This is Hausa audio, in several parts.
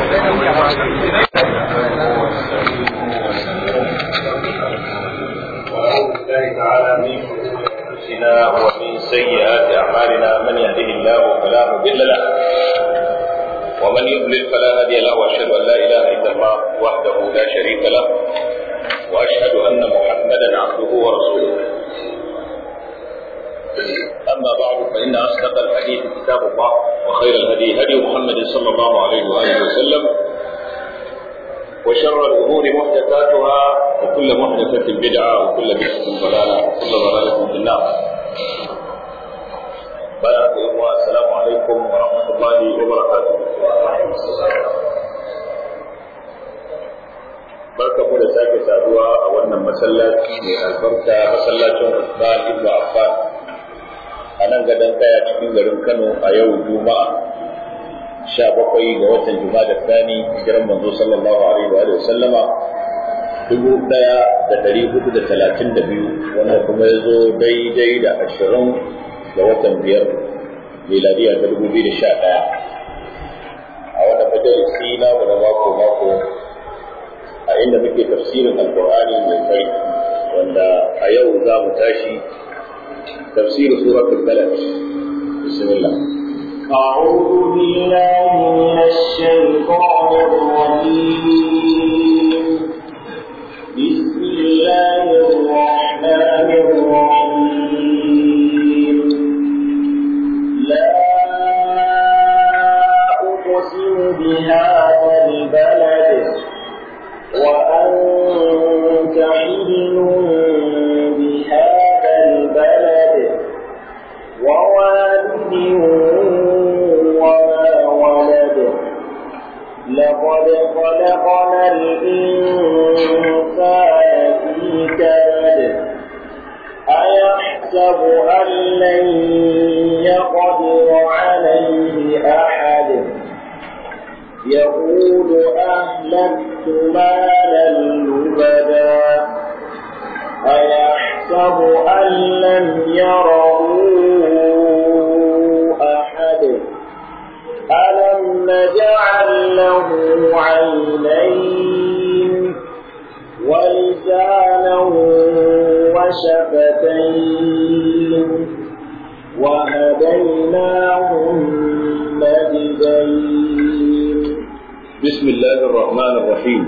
ومن سيئات أعمالنا من يهده الله فلا مضل له ومن يضلل فلا هادي له واشهد ان لا اله الا الله وحده لا شريك له واشهد ان محمدا عبده ورسوله اما بعد فان اصدق الحديث كتاب الله وخير الهدي هدي محمد صلى الله عليه واله وسلم وشر الامور محدثاتها وكل محدثه بدعه وكل بدعه ضلاله وكل ضلاله في النار بارك الله السلام عليكم ورحمه الله وبركاته barka mu da sake saduwa a wannan masallaci mai albarka masallacin Usman ibn Affan a nan gadon kaya cikin garin Kano a yau Juma'a sha bakwai ga watan Juma'a da Sani hijiran manzo sallallahu alaihi wa sallama dubu ɗaya da ɗari hudu da talatin da biyu wanda kuma ya zo daidai da ashirin ga watan biyar miladiya ta dubu biyu da sha ɗaya a wannan majalisi namu na mako mako a inda muke tafsirin alkur'ani mai kai wanda a yau za mu tashi tafsir suratul balad bismillah أعوذ بالله من الشيطان الرجيم بسم الله الرحمن الرحيم لا أقسم بهذا البلد وأنت حل بهذا البلد ووالد وما ولد لقد خلقنا الإنسان في كبد أيحسب أن لن يقدر عليه أحد يقول أهلكت مالا لبدا أيحسب أن لم يره أحد ألم نجعل له عينين ولسانا وشفتين وهديناه النجدين بسم الله الرحمن الرحيم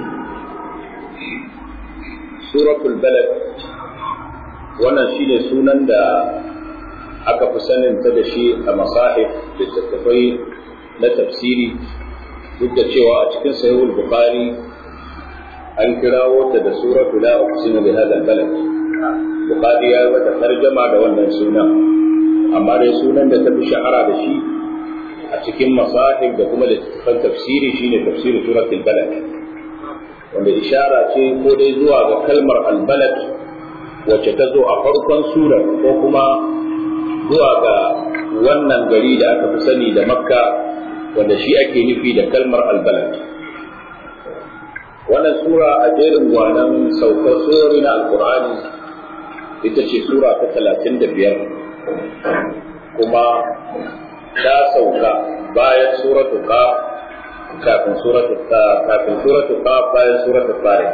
سورة البلد wannan shine sunan da aka fi sanin ta da shi a masahif littattafai na tafsiri duk da cewa a cikin sahihul bukhari an kirawo ta da suratu la uqsimu bi hadha balad bukhari ya yi mata tarjama da wannan sunan amma dai sunan da ta fi shahara da shi a cikin masahib da kuma littattafan tafsiri shine tafsiri suratul balad wanda ishara ce ko dai zuwa ga kalmar albalad wacce ta zo a farkon surar ko kuma zuwa ga wannan gari da aka fi sani da makka wanda shi ake nufi da kalmar albalad wannan sura a jerin gwanan saukar surori na alkur'ani ita ce sura ta talatin da biyar kuma ta sauka bayan suratu qaf kafin suratu kafin suratu qaf bayan suratu tariq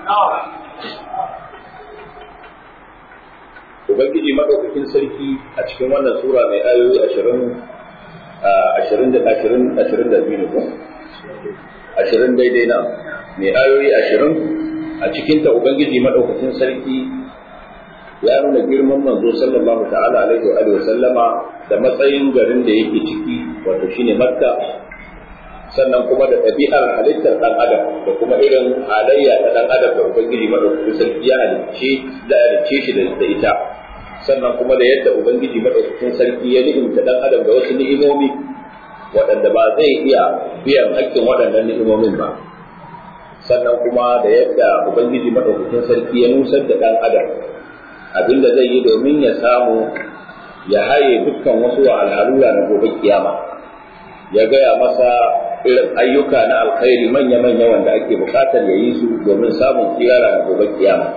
ubangiji madaukakin sarki a cikin wannan sura mai ayoyi ashirin ashirin da ashirin ashirin da biyu ne ko ashirin daidai na mai ayoyi ashirin a cikinta ubangiji madaukakin sarki ya nuna girman manzo sallallahu ta'ala alaihi wa sallama da matsayin garin da yake ciki wato shine makka sannan kuma da ɗabi'ar halittar ɗan adam da kuma irin halayya ta ɗan adam da ubangiji madaukakin sarki ya halicce da halicce shi da ita sannan kuma da yadda ubangiji madaukakin sarki ya ni'imta ɗan adam da wasu ni'imomi waɗanda ba zai iya biyan hakkin waɗannan ni'imomin ba sannan kuma da yadda ubangiji madaukakin sarki ya nusar da ɗan adam abinda zai yi domin ya samu ya haye dukkan wasu al'alura na gobe kiyama ya gaya masa irin ayyuka na alkhairi manya-manya wanda ake bukatar ya yi su domin samun kiyara na gobe kiyama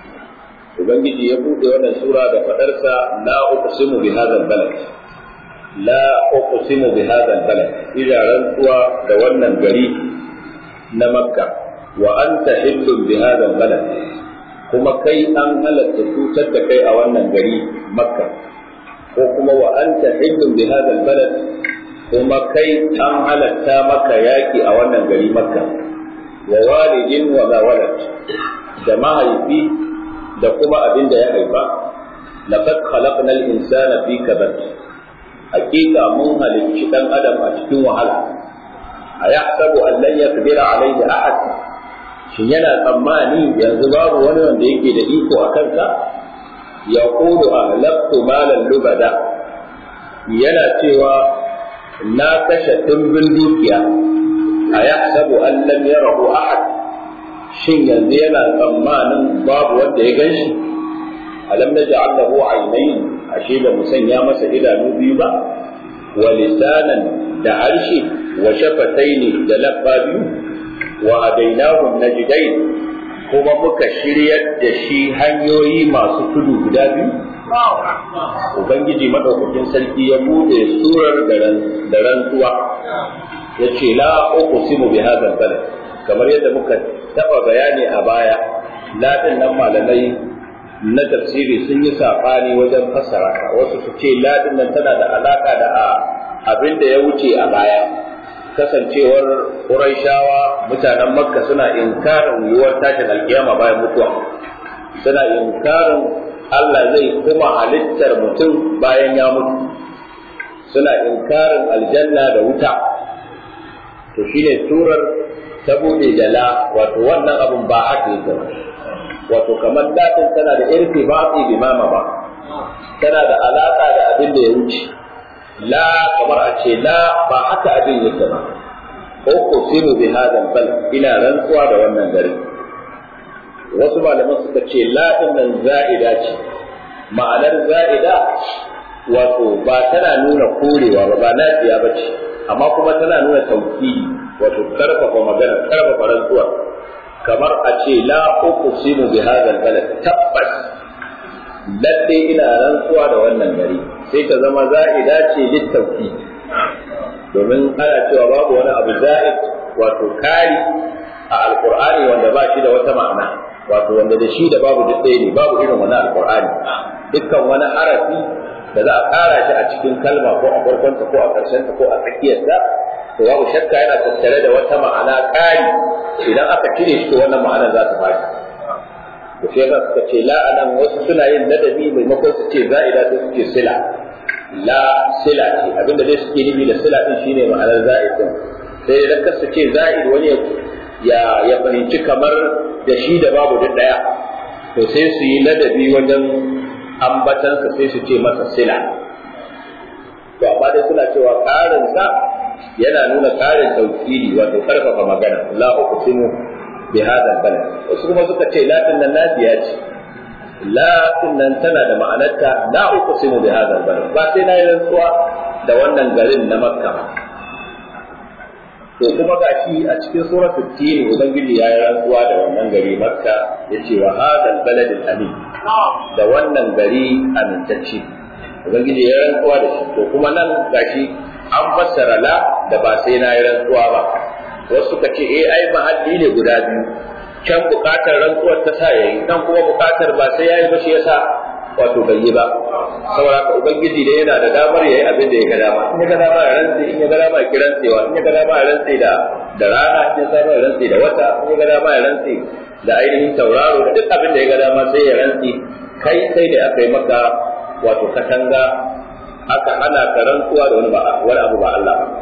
ubangiji ya buɗe wannan sura da faɗarsa la uqsimu bi hadha balad la uqsimu bi hadha al-balad ila rantsuwa da wannan gari na makka wa anta hillun bi hadha al-balad kuma kai an halatta cutar da kai a wannan gari makka ko kuma wa anta hillun bi hadha al-balad kuma kai an halatta maka yaki a wannan gari makka wa walidin wa ma walad da mahaifi da kuma abin da ya haifa laqad khalaqna al-insana fi kabad hakika mun halicci dan adam a cikin wahala a yahsabu an lan yaqdira alayhi ahad shin yana tsammani yanzu babu wani wanda yake da iko a kansa ya kudu ahlaktu malan lubada yana cewa na kashe dimbin dukiya a yahsabu an lam yarahu ahad shin yanzu yana tsammanin babu wanda ya ganshi alam naj'al lahu aynayn ashe ba mu sanya masa idanu biyu ba wa lisanan da harshe wa shafataini da labba biyu wa hadainahu najdain kuma muka shiryar da shi hanyoyi masu tudu guda biyu ubangiji madaukakin sarki ya bude surar da rantsuwa ya ce la uqsimu bi hadha balad kamar yadda muka taba bayani a baya ladin nan malamai na tafsiri sun yi saɓani wajen fassara ka wasu su ce ladin nan tana da alaka da abin da ya wuce a baya kasancewar Qurayshawa mutanen Makka suna inkarin yiwuwar tashin alkiyama bayan mutuwa suna inkarin Allah zai kuma halittar mutum bayan ya mutu suna inkarin aljanna da wuta to shine surar ta bude da la wato wannan abun ba haka yake wato kamar datin tana da irfi ba bi mama ba tana da alaka da abin da ya wuce la kamar a ce la ba haka abin yake ba uqsimu bi hadha bal ina rantsuwa da wannan gari wasu malaman suka ce la din nan za'ida ce ma'anar za'ida wato ba tana nuna korewa ba ba nafiya ba ce amma kuma tana nuna tauhidi wato karfafa magana karfafa rantsuwa kamar a ce la uqsimu bi hadha balad tabbas lalle ina rantsuwa da wannan gari sai ta zama za'ida ce littauki domin ana cewa babu wani abu za'id wato kari a alqur'ani wanda ba shi da wata ma'ana wato wanda da shi da babu duk ɗaya ne babu irin wani alqur'ani dukkan wani harafi da za a kara shi a cikin kalma ko a farkonta ko a ƙarshenta ko a tsakiyarta to babu shakka yana tattare da wata ma'ana kari idan aka cire shi to wannan ma'ana za ta bashi to sai ga suka ce la anan wasu suna yin ladabi maimakon su ce za'ida sai su ce sila la sila ce abinda dai suke nufi da sila din shine ma'anar za'id din sai idan ka su ce za'id wani ya ya fahimci kamar da shi da babu duk daya to sai su yi ladabi wajen ambatansa sai su ce masa sila to amma dai suna cewa karin sa yana nuna karin tauhidi wato karfafa magana la uqsimu bi hadha balad wasu kuma suka ce la din nan nafiya ce la din nan tana da ma'anarta la uqsimu bi hadha balad ba sai na yi rantsuwa da wannan garin na makka to kuma gashi a cikin suratul tin ubangiji ya yi rantsuwa da wannan gari makka yace wa hadha balad amin da wannan gari amintacce ubangiji ya rantsuwa da shi to kuma nan gashi an fassara la da ba sai na yi rantsuwa ba wasu suka ce eh ai mahalli ne guda biyu can bukatar rantsuwar ta sa yayi nan kuma bukatar ba sai yayi ba shi yasa wato bai yi ba saboda haka ubangiji dai yana da damar yayi abin da ya ga dama in ya ga dama ya rantsi in ya ga dama ya kirantsewa in ya ga dama ya rantsi da da rana in ya ga dama ya rantsi da wata in ya ga dama ya rantsi da ainihin tauraro da duk abin da ya ga dama sai ya rantsi kai sai da aka yi maka wato katanga aka hana ka rantsuwa da wani ba wani abu ba Allah ba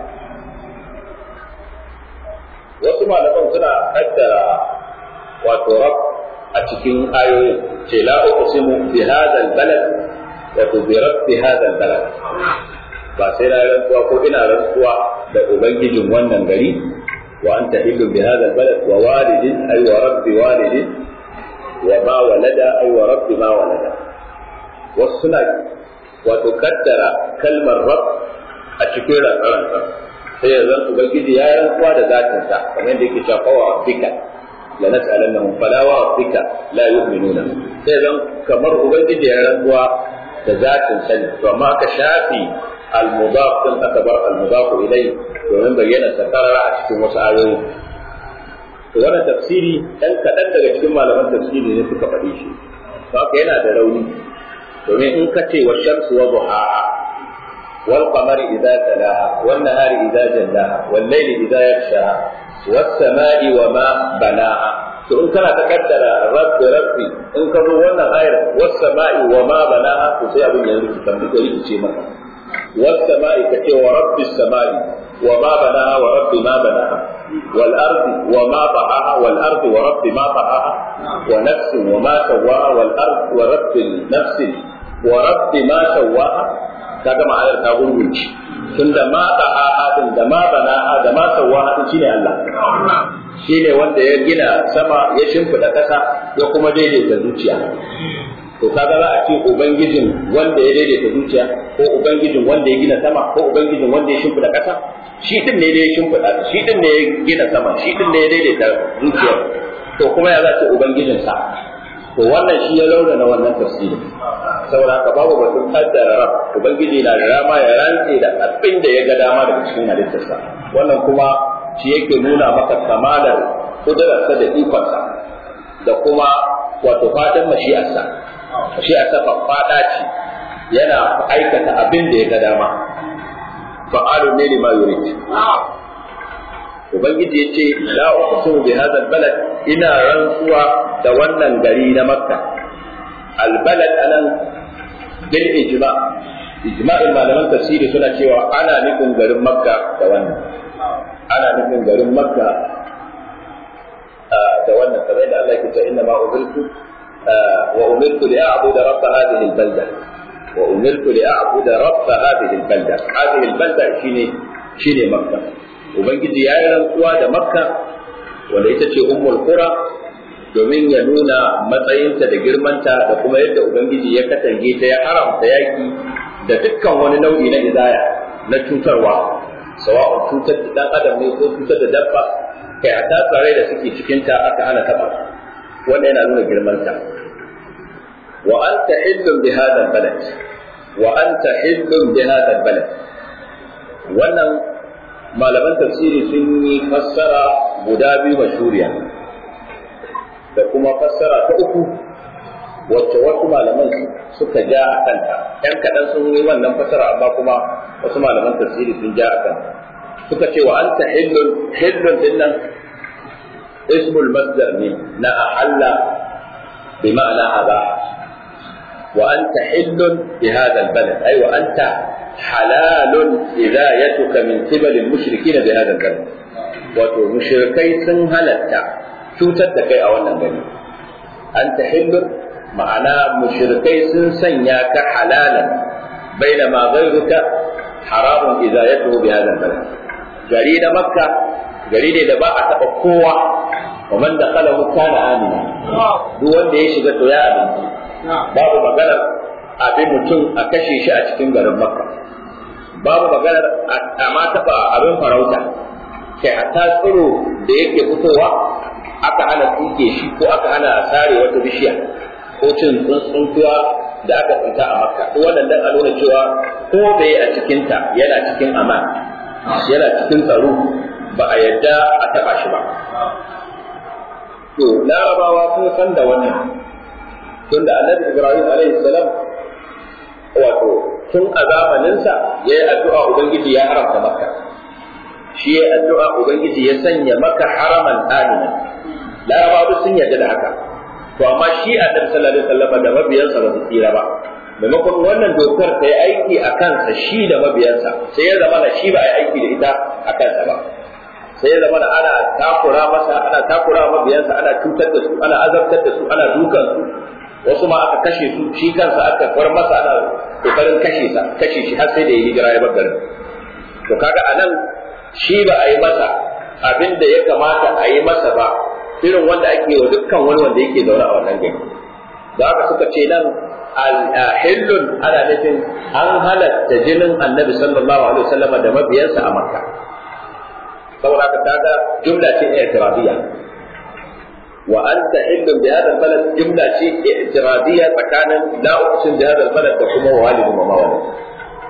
wasu malaman suna kaddara wato rab a cikin ayoyin ce la uqsimu bi hadha balad wato bi rabbi hadha balad ba sai na rantsuwa ko ina rantsuwa da ubangijin wannan gari wa anta hillu bi hadha balad wa walidin ay wa rabbi walidin wa ma walada ay wa rabbi ma walada wasu suna wato kaddara kalmar rab a cikin rantsaransa sai ya zan ubangiji ya rantsuwa da zatinsa kamar yadda yake cewa wa rabbika la nas'alannahum fala wa rabbika la yu'minuna sai zan kamar ubangiji ya rantsuwa da zatin sani to amma aka shafi al-mudaf din aka bar al-mudaf ilai domin bayyana sakarara a cikin wasu ayoyi to wannan tafsiri dan kaɗan daga cikin malaman tafsiri ne suka faɗi shi haka yana da rauni domin in ka ce wa shamsu wa duhaha wal qamari idza talaha wan nahari idza jallaha wal layli idza yaghshaha was samai wa ma banaha to in kana ta kaddara rabbi rabbi in ka zo wannan ayar was samai wa ma banaha to sai abin ya rubuta tambaye rikice maka was samai ka ce wa rabbis samai wa ma banaha wa rabbi ma banaha wal ardi wa ma bahaha wal ardi wa rabbi ma bahaha wa nafsin wa ma sawaha wal ardi wa rabbi nafsin wa rabbi ma sawaha kaga ma'anar ta gurgunci tunda ma bahaha din da ma banaha da ma sawaha din shine Allah shine wanda ya gina sama ya shimfida kasa ya kuma daidaita zuciya to kaga za a ce ubangijin wanda ya daidaita zuciya ko ubangijin wanda ya gina sama ko ubangijin wanda ya shimfida kasa shi din ne ya shimfida shi din ne ya gina sama shi din ne ya daidaita zuciya to kuma ya za ce ubangijin sa to wannan shi ya launa wannan tafsiri saboda haka babu batun kaddara rab ubangiji na da dama ya rantse da abin da ya ga dama daga cikin halittarsa wannan kuma shi yake nuna maka kamalar kudurarsa da ikonsa da kuma wato fatan mashi'arsa mashi'arsa faffada ce yana aikata abin da ya ga dama fa'alu ne lima yurid ubangiji ya ce la uqsimu bi hadha balad ina rantsuwa da wannan gari na makka albalad anan bil ijma ijma'in malaman tafsiri suna cewa ana nufin garin makka da wannan ana nufin garin makka da wannan kamar da Allah ke cewa inna ma umirtu wa umirtu li a'budu rabb hadhihi al-balda wa umirtu li a'budu rabb hadhihi al-balda hadhihi al-balda shine shine makka ubangiji ya yi rantsuwa da makka wanda ita ce ummul qura domin ya nuna matsayinta da girmanta da kuma yadda ubangiji ya katange ta ya haramta yaki da dukkan wani nau'i na izaya na cutarwa sawa'un cutar da dan adam ne ko cutar da dabba kai hata tsare da suke cikin ta aka hana taba wanda yana nuna girmanta wa anta hillun bi hadha balad wa anta hillun bi hadha balad wannan malaman tafsiri sun yi fassara guda biyu mashuriya da kuma fassara ta uku wacce wasu malaman suka ja a kanta ‘yan kaɗan sun yi wannan fassara amma kuma wasu malaman tafsiri sun ja a kanta suka ce wa anta hillun hillun din nan ismul masdar ne na ahalla bi ma'ana aba wa anta hillun bi hadha albalad ay wa anta halalun idayatuka min qibal al-mushrikin bi hadha al-balad wato mushrikai sun halatta cutar da kai a wannan gari anta hillun ma'ana mushrikai sun sanya ka halalan bainama ghayruka haramun idayatuhu bi hadha al-balad gari na makka gari ne da ba a taba kowa wa man dakhalahu kana amina duk wanda ya shiga to ya aminci babu maganar abin mutum a kashe shi a cikin garin makka babu maganar a ma taɓa abin farauta kai hatta tsiro da yake fitowa aka hana tsinke shi ko aka hana sare wata bishiya ko cin tsuntsuntuwa da aka tsinta a makka duk wannan dan a nuna cewa ko bai a cikinta yana cikin aman yana cikin tsaro ba a yadda a taɓa shi ba to larabawa sun san da wannan tunda annabi ibrahim alaihi salam wato tun a zamaninsa ya yi addu'a Ubangiji ya haramta maka, shi ya addu'a Ubangiji ya sanya maka haraman amina, larabawa sun yarda da haka, to amma shi a ɗan sallallahu alaihi da mabiyansa ba su tsira ba. Maimakon wannan dokar ta yi aiki a kansa shi da mabiyansa, sai ya zama shi ba a yi aiki da ita a kansa ba. Sai ya zama ana takura masa, ana takura mabiyansa, ana cutar da su, ana azabtar da su, ana dukan su, wasu ma aka kashe su shi kansa aka far masa ana kokarin kashe sa kashe shi har sai da ya hijira ya bar garin to kaga anan shi ba a yi masa abin da ya kamata a yi masa ba irin wanda ake wa dukkan wani wanda yake zaune a wannan gari da haka suka ce nan hillun ana nufin an halatta jinin annabi sallallahu alaihi wasallam da mabiyansa a makka saboda haka kaga jumla ce i'tiradiyya وأنت حل بهذا البلد جملة شيء اعتراضية مكانا لا أقسم بهذا البلد وكما والد وما والد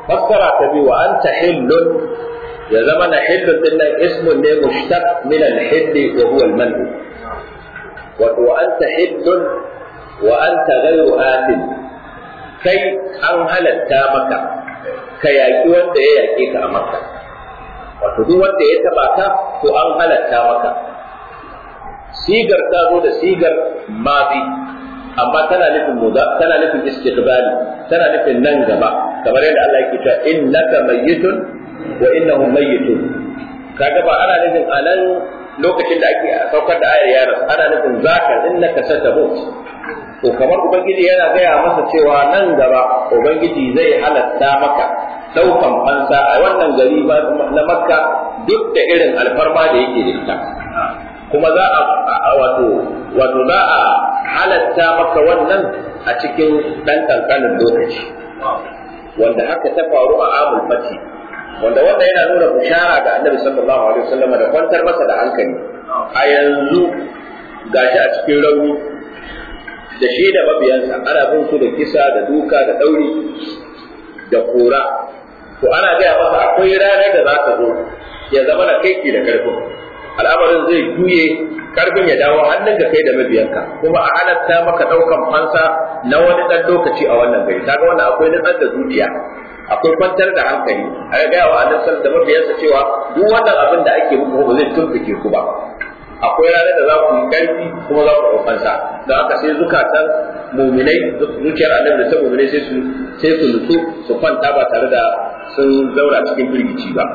fassara ta biyu wa anta hillun ya zama na hillun din nan ismun ne mushtaq min al-hill wa huwa al-man wato wa anta hillun wa anta ghayru atin kai an halatta maka ka yaƙi wanda ya yaƙe ka a maka wato duk wanda ya taba ka to an halatta maka sigar ta zo da sigar mazi amma tana nufin muda tana nufin istiqbali tana nufin nan gaba kamar yadda Allah yake cewa innaka mayyitun wa innahum mayyitun kaga ba ana nufin anan lokacin da ake saukar da ayar yaron ana nufin zaka innaka satabut to kamar ubangiji yana gaya masa cewa nan gaba ubangiji zai halatta maka daukan fansa a wannan gari na makka duk da irin alfarma da yake da ita kuma za a wato wato za a halatta maka wannan a cikin dan kankanin lokaci wanda haka ta faru a amul fati wanda wanda yana nuna bushara ga annabi sallallahu alaihi wasallam da kwantar masa da hankali a yanzu gashi a cikin rauni da shi da mabiyansa ana bin su da kisa da duka da ɗauri da kora to ana gaya masa akwai ranar da za ta zo ya zama na kai da karfin al'amarin zai juye karfin ya dawo hannun ka kai da mabiyanka kuma a halatta maka ɗaukan fansa na wani ɗan lokaci a wannan gari kaga wannan akwai nutsar da zuciya akwai kwantar da hankali a gaya wa annabi da mabiyansa cewa duk wannan abin da ake muku ba zai tumfuke ku ba akwai ranar da za ku yi ƙarfi kuma za ku ɗaukansa don haka sai zukatan muminai zuciyar annabi da ta muminai sai su sai su nutsu su kwanta ba tare da sun zauna cikin firgici ba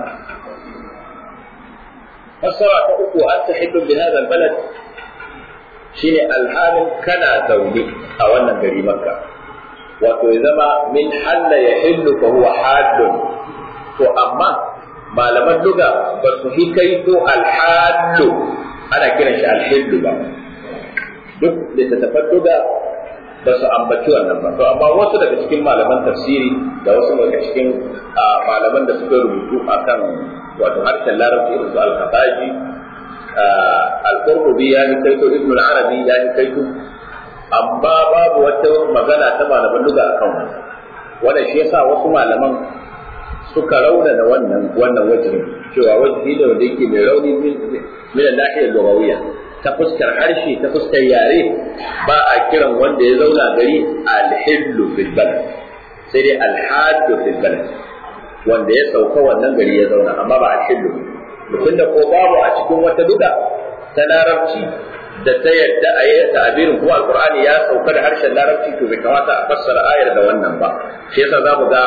fassara ta uku an ta hiddu bi hadha albalad shine alhalin kana zaune a wannan gari makka wato ya zama min halla ya hillu fa huwa haddun to amma malaman duga ba su hikaito alhallu ana kiran shi alhillu ba duk littattafan duga ba su ambaci wannan ba to amma wasu daga cikin malaman tafsiri da wasu daga cikin malaman da suka rubutu akan wato harshen larabci irin su al-khafaji al-qurtubi ya ni kaito ibn al-arabi ya ni kaito amma babu wata magana ta malaman duga akan wannan wannan shi yasa wasu malaman suka raunana wannan wannan wajihin cewa wajihi da wanda yake mai rauni min al-nahiyar lugawiyya ta fuskar harshe ta fuskar yare ba a kiran wanda ya zauna gari al-hillu fil balad sai dai al-haddu fil balad wanda ya sauka wannan gari ya zauna amma ba al-hillu mutum da ko babu a cikin wata duka ta larabci da ta yadda a yi ta'abirin kuma alqur'ani ya sauka da harshen larabci to bai kamata a fassara ayar da wannan ba shi yasa za mu ga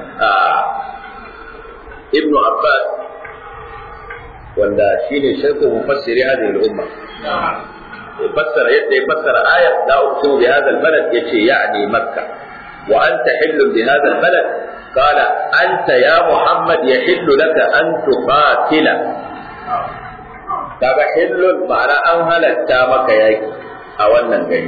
ibnu abbas wanda shine shaykhu mufassiri hadhihi al-umma fassara yadda ya fassara ayat la uqsimu bi hadha al-balad yace ya'ni makkah wa anta hillu bi hadha al-balad qala anta ya muhammad yahillu laka an tuqatila kaga hillun ma'ana an halatta maka yaki a wannan gari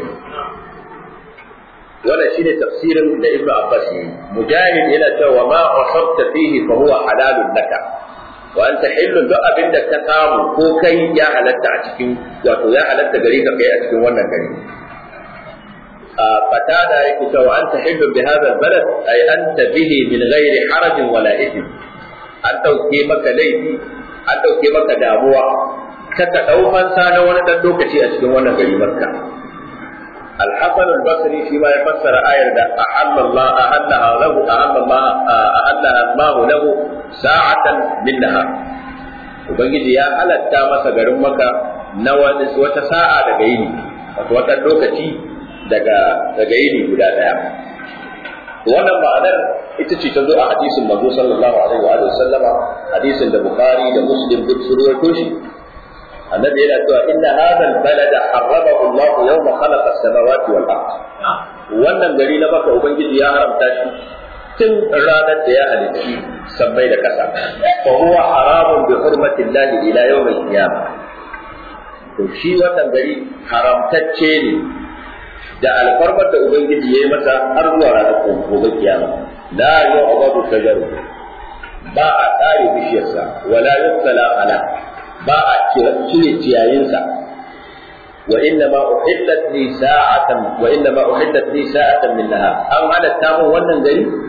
wannan shine tafsirin da ibnu abbas yi mujahid yana cewa ma asabta fihi fa huwa halalun laka wa anta hillun duk abin da ka samu ko kai ya halatta a cikin wato ya halatta gare ka kai a cikin wannan gari a fatada yake cewa anta hillun bi hadha albalad ay anta bihi min ghairi haraj wala ithm an dauke maka laifi an dauke maka damuwa ka ka dau fansa na wani dan lokaci a cikin wannan gari makka الحسن البصري فيما يفسر آية أحل الله أحلها له أحل الله أحلها الله له ساعة من نهار Ubangiji ya halatta masa garin maka na wata sa'a daga yini, wato wata lokaci daga daga yini guda ɗaya. Wannan ma'anar ita ce ta zo a hadisin manzo sallallahu alaihi wa sallama hadisin da Bukhari da Muslim duk su ruwaito shi النبي إلى إن هذا البلد حرمه الله يوم خلق السماوات والأرض wannan gari na baka ubangiji ya haramta shi tun ranar da ya halicci sammai da kasa fa huwa haramun bi hurmati llahi ila yawm al-qiyamah to shi wannan gari haramtacce ne da alfarmar da ubangiji ya yi masa har zuwa ranar gobe kiyama la yu'badu shajaru ba a tsare bishiyarsa wala yuqtala ala ba a cire ciyayinsa wa inna ma uhillat li sa'atan wa inna ma uhillat li sa'atan min nahar an halatta mun wannan gari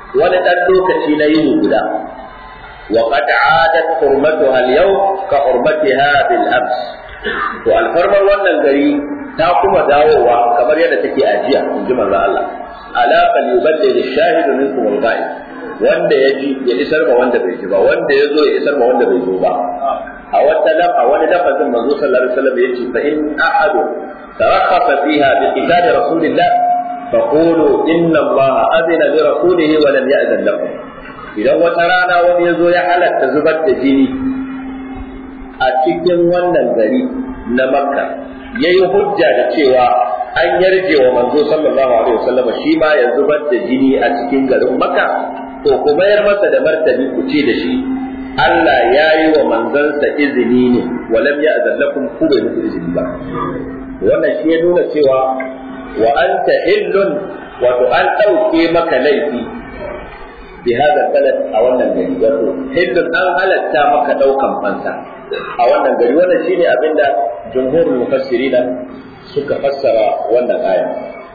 wani ɗan lokaci na yini guda wa qad adat hurmatuha al-yawm ka hurmatiha bil ams to alfarmar wannan gari ta kuma dawowa kamar yadda take ajiya in ji manzo Allah ala fal yubaddil ash-shahidu minkum al-ghaib wanda ya ji ya isar ma wanda bai ji ba wanda ya zo ya isar ma wanda bai zo ba a wata a wani lafazin manzo sallallahu alaihi wasallam yace fa in ahadu tarakhasa fiha bi qital rasulillah faqulu inna allaha adina li rasulihi wa lam ya'zan lakum idan wata rana wani ya zo ya halatta zubar da jini a cikin wannan gari na makka yayi hujja da cewa an yarje wa manzo sallallahu alaihi wasallam shi ma ya zubar da jini a cikin garin makka to ku mayar masa da martani ku ce da shi Allah ya yi wa manzansa izini ne walam ya azallakum ku bai muku izini ba wannan shi ya nuna cewa wa anta hillun wato an ɗauke maka laifi bi hada balad a wannan gari wato hillun an halatta maka ɗaukan fansa a wannan gari wannan shine abinda jumhurul mufassirina suka fassara wannan aya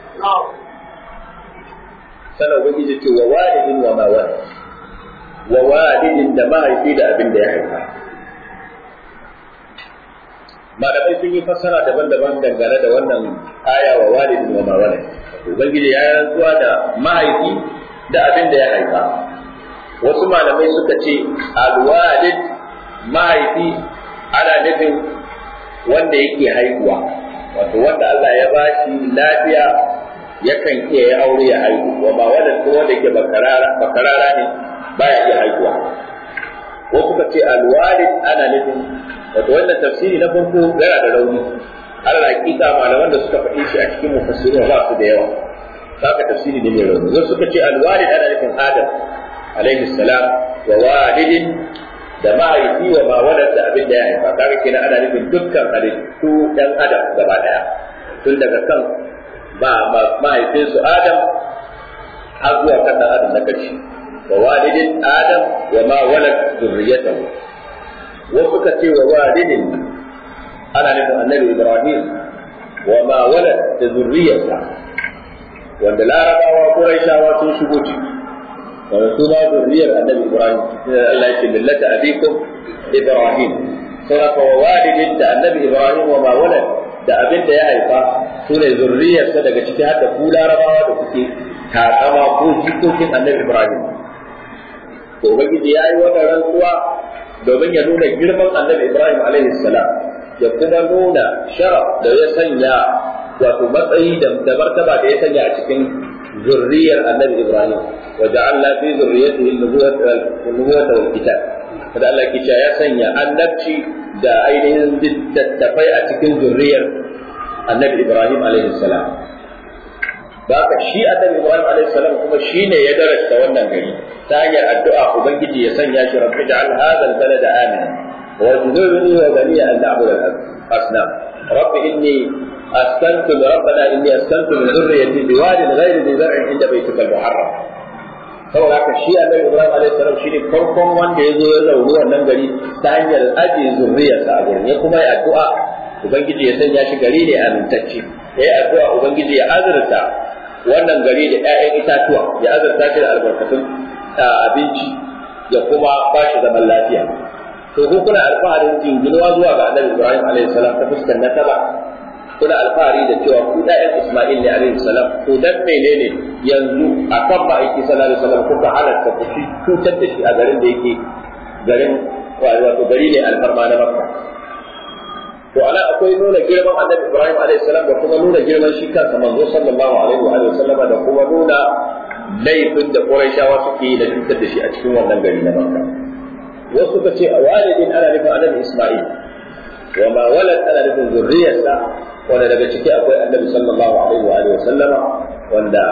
sana ubangiji ce wa walidin wa ma walid wa walidin da mahaifi da abin da ya haifa malamai sun yi fassara daban-daban dangane da wannan aya wa walidin wa ma walid ubangiji ya yi rantsuwa da mahaifi da abin da ya haifa wasu malamai suka ce alwalid mahaifi ana nufin wanda yake haihuwa wato wanda Allah ya bashi lafiya yakan iya ya aure ya haihu wa ba wanda ko wanda yake bakarara bakarara ne baya iya haihuwa ko kuka ce alwalid ana nufin wato wannan tafsiri na farko yana da rauni Allah hakika malaman da suka faɗi shi a cikin mufassirin ba su da yawa haka tafsiri ne mai rauni wasu suka ce alwalid ana nufin adam alaihi salam wa walidin da mahaifi wa ma wadanda abin da ya haifa kaga kenan ana nufin dukkan halittu dan adam gaba daya tun daga kan ba mahaifinsu adam har zuwa kan dan adam na karshe wa walidin adam wa ma walad zurriyatahu wasu ka ce wa walidin ana nufin annabi ibrahim wa ma walad da zurriyarsa wanda larabawa quraishawa sun shigo ciki wanda su ma zurriyar annabi ibrahim Allah ya ce millata abikum ibrahim saboda wa walidin da annabi ibrahim wa ma walad da abin da ya haifa su ne zurriyarsa daga ciki har da ku larabawa da kuke takama ko jikokin annabi ibrahim to ubangiji ya yi wannan rantsuwa domin ya nuna girman annabi ibrahim alaihi salam ya kuma nuna sharaf da ya sanya wato matsayi da martaba da ya sanya a cikin zurriyar annabi ibrahim wa ja'alna fi zurriyyatihi an-nubuwata wal kitab kada Allah ke ya sanya annabci da ainihin littattafai a cikin zurriyar annabi Ibrahim alaihi salam da haka shi annabi Ibrahim alaihi salam kuma shine ya darasta wannan gari ta hanyar addu'a ubangiji ya sanya shi rabbi ja'al hadha al-balada amina wa junubni wa bani an na'budu al-asnam rabbi inni أسكنت ربنا إني أسكنت من ذريتي بواد غير ذي زرع عند بيتك المحرم saboda haka shi annabi Ibrahim alaihi salam shine farkon wanda ya zo ya zauni wannan gari ta hanyar aje zurriyarsa a gurin ya kuma yi addu'a ubangiji ya sanya shi gari ne amintacce ya yi addu'a ubangiji ya azurta wannan gari da ƴaƴan itatuwa ya azurta shi da albarkatun abinci ya kuma ba shi zaman lafiya to ko kuna alfaharin jinginuwa zuwa ga annabi Ibrahim alaihi salam ta fuskar nasaba kuna alfahari da cewa ku ɗayan Isma'il ne alaihi salam to dan menene yanzu a kan ma'aiki sallallahu alaihi wasallam kuka halatta ku cutar da shi a garin da yake garin wato gari ne alfarma na Makka to ana akwai nuna girman Annabi Ibrahim alaihi salam da kuma nuna girman shi kansa manzo sallallahu alaihi wa sallam da kuma nuna laifin da Qurayshawa suke yi da cutar da shi a cikin wannan gari na Makka wasu ka ce a walidin ana nufin Annabi Isma'il wa ma walad ana nufin zurriyarsa wanda daga ciki akwai annabi sallallahu alaihi wa alihi sallama wanda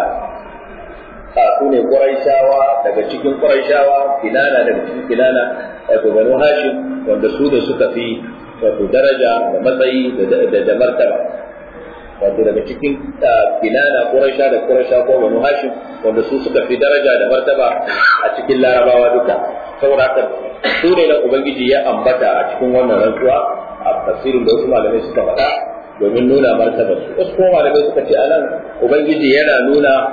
a su ne quraishawa daga cikin quraishawa kinana daga cikin kinana wato banu hashim wanda su da suka fi wato daraja da matsayi da martaba wato daga cikin kinana quraisha da quraisha ko banu hashim wanda su suka fi daraja da martaba a cikin larabawa duka saboda haka su ne na ubangiji ya ambata a cikin wannan rantsuwa a tafsirin da wasu malamai suka faɗa domin nuna martabar su wasu kuma malamai suka ce anan ubangiji yana nuna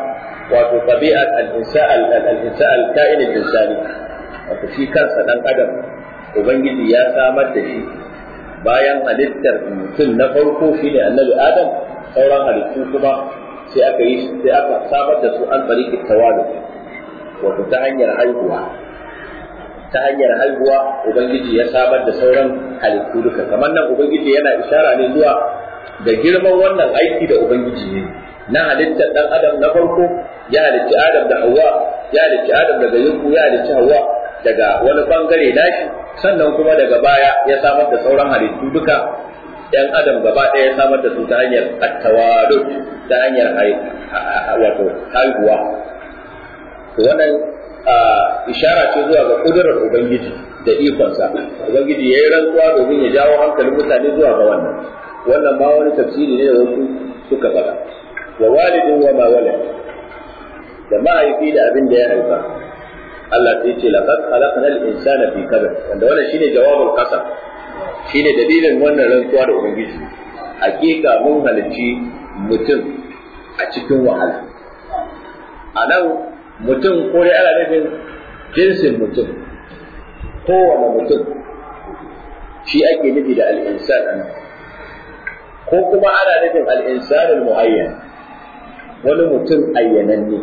wato tabi'at al-insan al-insan al-ka'in al-insani wato shi kansa dan adam ubangiji ya samar da shi bayan halittar mutum na farko shine annabi adam sauran halittu kuma sai aka yi sai aka samar da su an tsarikin tawalu wato ta hanyar haihuwa ta hanyar haihuwa ubangiji ya samar da sauran halittu duka kamar nan ubangiji yana ishara ne zuwa da girman wannan aiki da ubangiji ne na halittar dan adam na farko ya halicci adam da hawa ya halicci adam daga yunku ya halicci hawa daga wani bangare nashi sannan kuma daga baya ya samar da sauran halittu duka ‘yan adam gaba ɗaya ya samar da su ta hanyar attawadud ta hanyar wato haihuwa. Wannan ishara ce zuwa ga kudurar Ubangiji da ikonsa. Ubangiji ya yi rantsuwa domin ya jawo hankalin mutane zuwa ga wannan. Wannan ma wani tafsiri ne da wasu suka faɗa. Wa walidin wa ma walad da mahaifi da abin da ya haifa. Allah sai ce laqad khalaqnal insana fi kabad wanda wannan shine jawabul qasam shine dalilin wannan rantsuwa da ubangiji hakika mun halicci mutum a cikin wahala a nan mutum ko dai ana nufin jinsin mutum kowane mutum shi ake nufi da al'insan a nan ko kuma ana nufin al'insan muayyan wani mutum ayyananne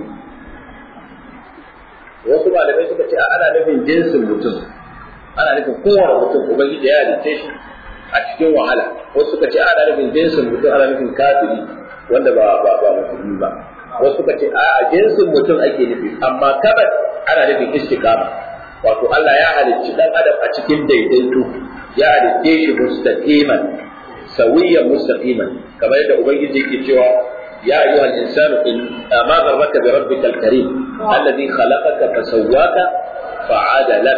wasu malamai suka ce ana nufin jinsin mutum ana nufin kowane mutum ubangiji ya halitta shi a cikin wahala wasu suka ce ana nufin jinsin mutum ana nufin kafiri wanda ba ba ba musulmi ba wasu suka ce a jinsin mutum ake nufi amma kabar ana nufin istiqama wato Allah ya halicci dan adam a cikin daidaito ya halicce shi mustaqiman sawiyan mustaqiman kamar yadda ubangiji yake cewa يا أيها الإنسان إن ما غرك بربك الكريم الذي خلقك فسواك فعدلك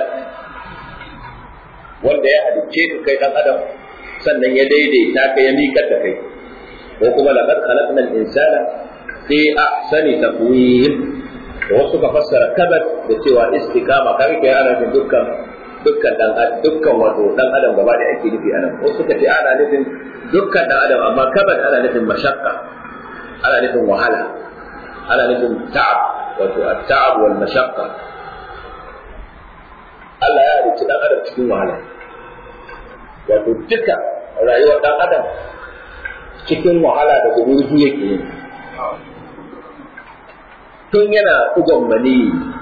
wanda ya halicce ka kai dan adam sannan ya daidaita ka ya miƙar da kai ko kuma laqad khalaqna al-insana fi ahsani taqwim da wasu ka fassara kabat da cewa istiqama kai kai ana nufin dukkan dukkan dan dukkan wato dan adam gaba da ake nufi anan wasu ka ce ana nufin dukkan dan adam amma kabat ana nufin mashakka ana nufin wahala ana nufin ta'ab wato at-ta'ab wal mashaqqa Allah ya halicci dan adam cikin wahala wato duka rayuwar dan adam cikin wahala da gururzu yake yi tun yana ugon mani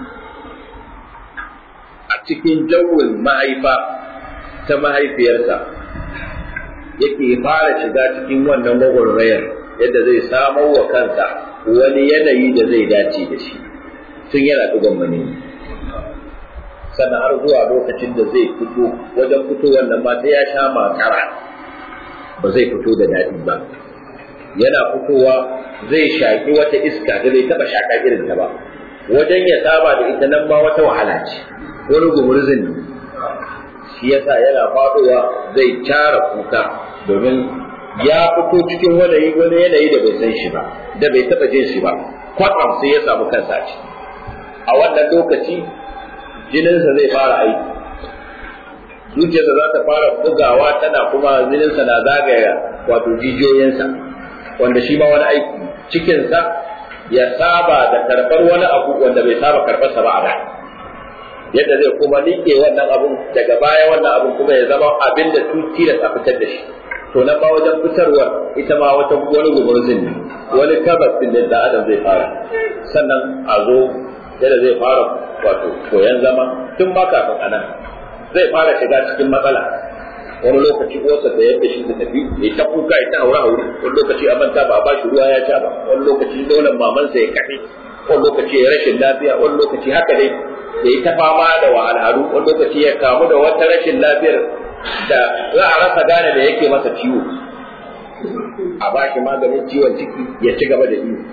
a cikin jawin mahaifa ta mahaifiyarsa yake fara shiga cikin wannan gwagwarmayar yadda zai samar wa kansa wani yanayi da zai dace da shi tun yana ɗigon mani sannan har zuwa lokacin da zai fito wajen fito wannan ma sai ya sha makara ba zai fito da daɗi ba yana fitowa zai shaƙi wata iska da bai taɓa shaƙa irin ta ba wajen ya saba da ita nan ma wata wahala ce wani gumurzin ne shi yasa yana faɗowa zai cara kuka domin ya fito cikin wani wani yanayi da bai san shi ba da bai taba jin shi ba kwatsam sai ya samu kansa ci a wannan lokaci jininsa zai fara aiki zuciyarsa za ta fara bugawa tana kuma jininsa na zagaya wato jijiyoyinsa wanda shi ma wani aiki cikinsa ya saba da karɓar wani abu wanda bai saba karɓarsa ba a da yadda zai kuma liƙe wannan abun daga baya wannan abun kuma ya zama abin da tuti da fitar da shi to na ba wajen fitarwar ita ma wata wani gumurzin ne wani kabas din da adam zai fara sannan a zo yadda zai fara wato koyan zama tun ba kafin anan zai fara shiga cikin matsala wani lokaci uwarsa da yadda shi ta tafi ya ta kuka ya ta haura haure wani lokaci a manta ba a bashi ruwa ya sha ba wani lokaci nonon mamansa ya kafe wani lokaci ya rashin lafiya wani lokaci haka dai ya yi ta fama da wahalhalu wani lokaci ya kamu da wata rashin lafiyar da za a rasa gane da yake masa ciwo a ba shi maganin ciwon ciki ya ci gaba da iyo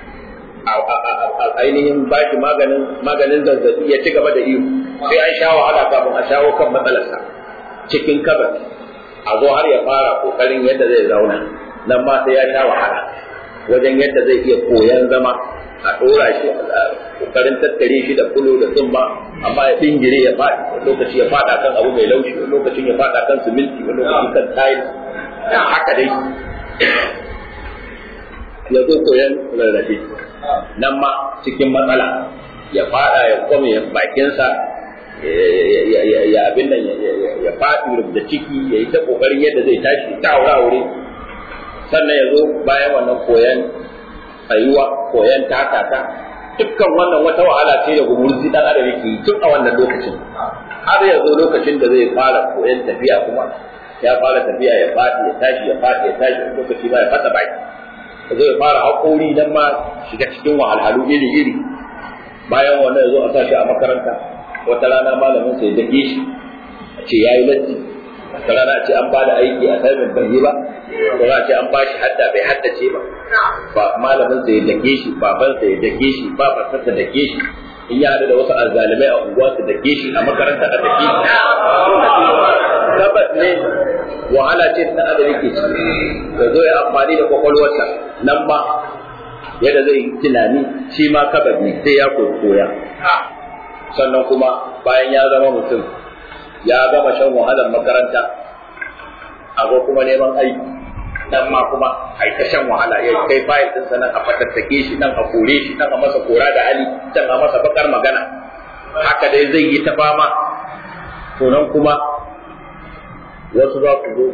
a ainihin ba shi maganin maganin zazzabi ya ci gaba da iyo sai an sha wahala kafin a shawo kan matsalarsa cikin kabar a zo har ya fara kokarin yadda zai zauna nan ma sai ya sha wahala wajen yadda zai iya koyan zama a ɗora shi kokarin tattare shi da kulo da tsumma amma ya dingire ya faɗi wani lokaci ya faɗa kan abu mai laushi wani lokacin ya faɗa kan siminti wani lokaci kan tayil haka dai ya zo koyan rarrafe nan ma cikin matsala ya fada ya kwame bakinsa ya abin nan ya faɗi da ciki ya yi ta ƙoƙarin yadda zai tashi ta wuri sannan ya zo bayan wannan koyan tsayuwa koyan takata dukkan wannan wata wahala ce da gumurzi dan adam yake yi tun a wannan lokacin har ya zo lokacin da zai fara koyan tafiya kuma ya fara tafiya ya faɗi ya tashi ya faɗi ya tashi lokaci ba ya fasa baki ya zo ya fara haƙori dan ma shiga cikin wahalhalu iri-iri bayan wannan ya zo a sa shi a makaranta wata rana malamin sai dake shi a ce yayi latti wata rana a ce an bada aiki a sai bai yi ba ko a ce an bashi hadda bai haddace ba ba malamin sai dake shi baban sai dake shi baban sa dake shi in ya hada da wasu azzalimai a unguwa su dake shi a makaranta a dake shi tabbas ne wahala ce ta adam yake ciki ya zo ya amfani da kwakwalwarsa nan ba yadda zai tunani shi ma kabar ne sai ya koya sannan kuma bayan ya zama mutum ya gama shan wahalar makaranta a zo kuma neman aiki nan ma kuma ai ta shan wahala ya kai fayil din sanan a fatattake shi nan a kore shi nan a masa kora da hali can a masa bakar magana haka dai zai yi ta fama to nan kuma wasu za ku zo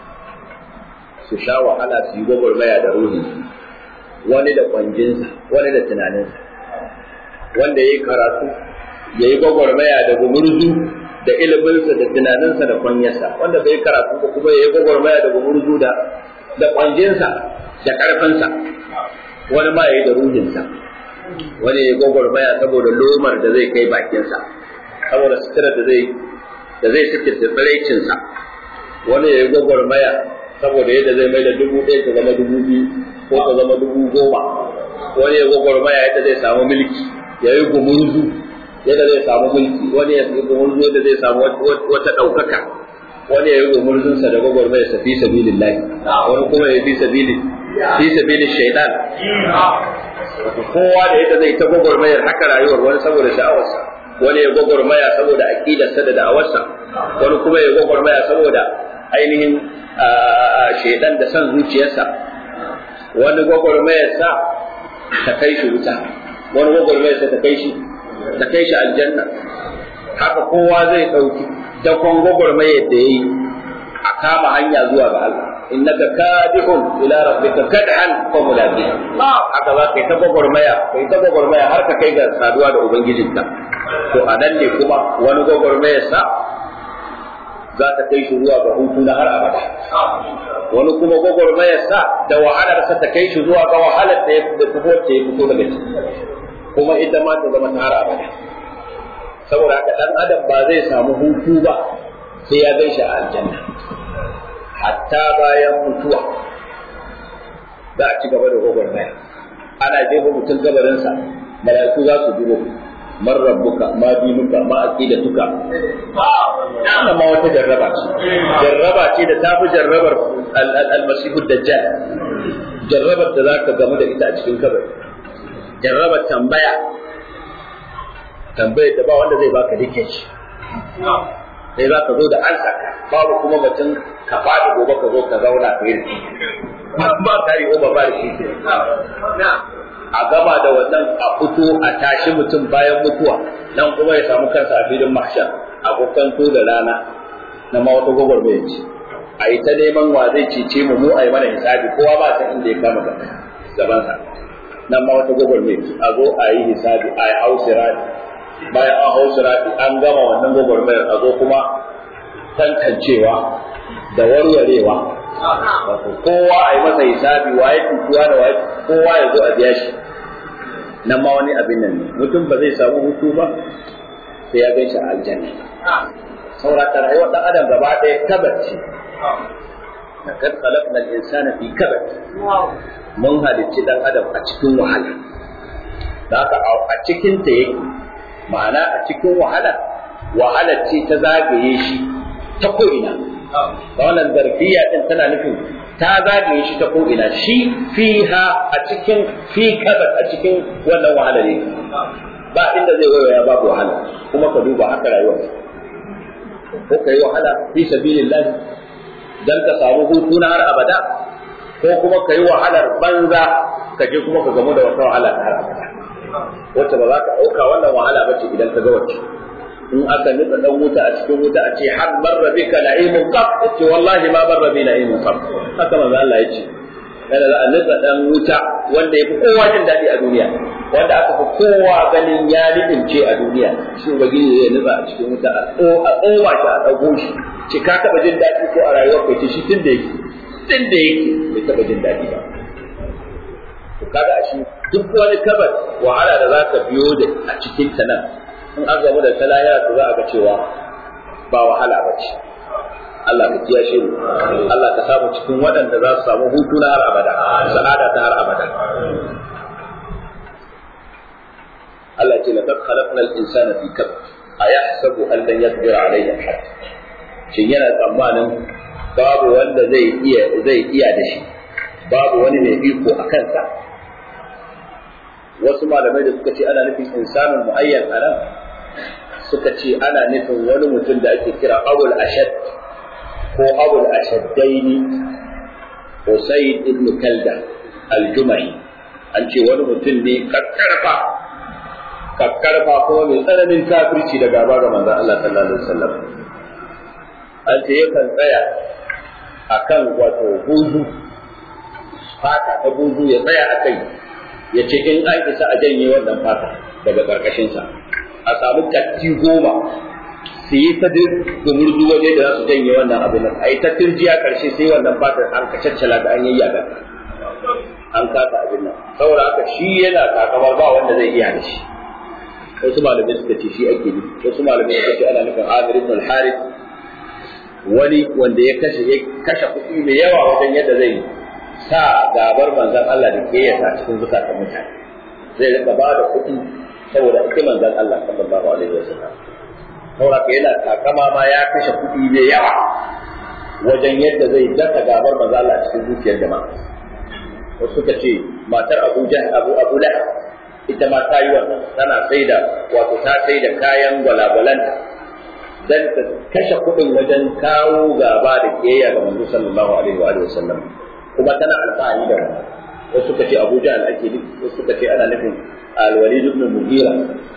su sha wahala su yi gwagwarmaya da ruhi wani da kwanjinsa wani da tunaninsa wanda ya yi karatu ya yi gwagwarmaya da gumurzu da iliminsa da tunaninsa da kwanyarsa wanda bai karatu ba kuma ya yi gwagwarmaya da gumurzu da da kwanjinsa da karfinsa wani ma ya yi da ruhinsa wani ya yi gwagwarmaya saboda lomar da zai kai bakinsa saboda sutura da zai da zai sutura tsiraicinsa wani ya yi gwagwarmaya saboda yadda zai mai da dubu ɗaya ta zama dubu biyu ko ta zama dubu goma wani ya gwagwarmaya yadda zai samu mulki ya yi gumurzu yadda zai samu mulki wani ya yi gumurzu yadda zai samu wata ɗaukaka wani ya yi gumurzunsa da gwagwarmaya sa fi sabilin lahi wani kuma ya fi sabilin fi sabilin shaidan kowa da yadda zai ta gwagwarmayar haka rayuwar wani saboda sha'awarsa wani ya gwagwarmaya saboda aƙidarsa da da'awarsa wani kuma ya gwagwarmaya saboda ainihin shaidan da son zuciyarsa wani gwagwarmayarsa ta kai shi wuta wani gwagwarmayarsa ta kai shi ta kai shi aljanna haka kowa zai ɗauki dakon gwagwarmayar da ya yi a kama hanya zuwa ga Allah innaka kadihun ila rabbika kad'an fa mulaqi haka za ka yi ta gwagwarmaya kai ta gwagwarmaya har ka kai ga saduwa da ubangijinka to a nan ne kuma wani gwagwarmayarsa za ta kai shi zuwa ga hutu na har abada wani kuma gwagwarmayarsa da wahalarsa ta kai shi zuwa ga wahalar da ya fito wacce ya fito daga ciki kuma ita ma ta zama ta har abada saboda haka dan adam ba zai samu hutu ba sai ya gaishe a aljanna hatta bayan mutuwa za a ci gaba da gwagwarmaya ana jefa mutum gabarinsa mala'iku za su duro man rabbuka ma dinuka ma aqidatuka wannan ma wata jarraba ce jarraba ce da tafi jarrabar al-masihu dajjal jarrabar da zaka gamu da ita a cikin kabari jarrabar tambaya tambayar da ba wanda zai baka dake shi sai za ka zo da ansa babu kuma batun ka faɗi gobe ka zo ka zauna ka yi ba tari ko ba ba da shi a gama da wannan a fito a tashi mutum bayan mutuwa nan kuma ya samu kansa a filin mahshar a kokanto da rana na ma wata gwagwarmaya ce a yi ta neman wa zai cece mu mu a yi mana hisabi kowa ba san inda ya kama gabansa nan ma wata gwagwarmaya ce a zo a yi hisabi a yi hausirati bayan an hausirati an gama wannan gwagwarmayar a zo kuma tantancewa da warwarewa wato kowa a yi masa hisabi waye tutuwa da waye kowa ya zo a biya shi nan ma wani abin nan ne mutum ba zai samu hutu ba sai ya gaishe aljanna saurata rayuwar dan adam gaba ɗaya kabar ce لقد خلقنا الإنسان في كبد mun halicci dan adam a cikin wahala da haka a cikin ta yake ma'ana a cikin wahala wahala ce ta zagaye shi ta ko'ina da wannan zarfiya din tana nufin ta zagaye shi ta ko'ina shi fiha a cikin fi kabat a cikin wannan wahala ne ba inda zai waiwaya babu wahala kuma ka duba haka rayuwa ko ka yi wahala fi sabilillah dan ka samu hutu na har abada ko kuma ka yi wahalar banza ka je kuma ka gamu da wata wahala ta har abada wacce ba za ka ɗauka wannan wahala ba ce idan ka ga wacce in aka nutsa dan wuta a cikin wuta a ce har barra bika na'imun qab ce wallahi ma barra bi na'imun qab haka manzo Allah ya ce yana za a nutsa dan wuta wanda ya fi kowa jin daɗi a duniya wanda aka fi kowa ganin ya nidince a duniya shi ubangiji zai nutsa a cikin wuta a tsoma shi a ɗago shi ce ka taɓa jin daɗi ko a rayuwar kai ce shi tun da yake tun da yake bai taɓa jin daɗi ba to kaga a shi duk wani kabar wahala da za ka biyo da a cikin ta nan in an gamu da talaya to za a ga cewa ba wahala ba ce Allah ka kiyashe mu Allah ka samu cikin waɗanda za su samu hutu na har abada sa'ada ta har abada Allah ce laqad khalaqna al-insana fi kabd ayahsabu an lan yaqdir alayhi ahad shin yana tsammanin babu wanda zai iya zai iya da shi babu wani mai iko a kansa wasu malamai da suka ce ana nufin insanin muayyan anan suka ce ana nufin wani mutum da ake kira abul ashad ko abul ashaddaini Usaid ibn Kalda al-Jumahi an ce wani mutum ne kakkarfa kakkarfa kuma mai tsananin kafirci da gaba ga manzon Allah sallallahu alaihi wasallam an ce yakan tsaya akan wato buzu fata ta buzu ya tsaya akai ya ce in an isa a janye wannan fata daga karkashinsa a samu katti goma su yi ta gumurzu waje da za su janye wannan abin nan a yi ta turjiya karshe sai wannan fatar an kacaccala da an yayyaga an kasa abin nan saboda haka shi yana takamar ba wanda zai iya da shi wasu malamai suka ce shi ake nufi wasu malamai suka ce ana nufin Amir ibn al-Harith wani wanda ya kashe ya kashe kuɗi mai yawa wajen yadda zai sa gabar manzon Allah da ke yasa cikin zukatan mutane zai rika ba da kuɗi saboda ita manzon Allah sallallahu alaihi wasallam saboda yana takama ma ya kashe kuɗi mai yawa wajen yadda zai daka gabar manzon Allah cikin zuciyar jama'a wasu suka ce matar Abu Jahl Abu Abu Lahab ita ma ta yi wannan tana sai da wato ta sai da kayan gwalagwalanta dan ta kashe kuɗin wajen kawo gaba da kiyayya ga manzo sallallahu alaihi wa sallam kuma tana alfahari da wannan wasu suka ce Abu Jahl ake nufi wasu suka ce ana nufin Al-Walid ibn Mughira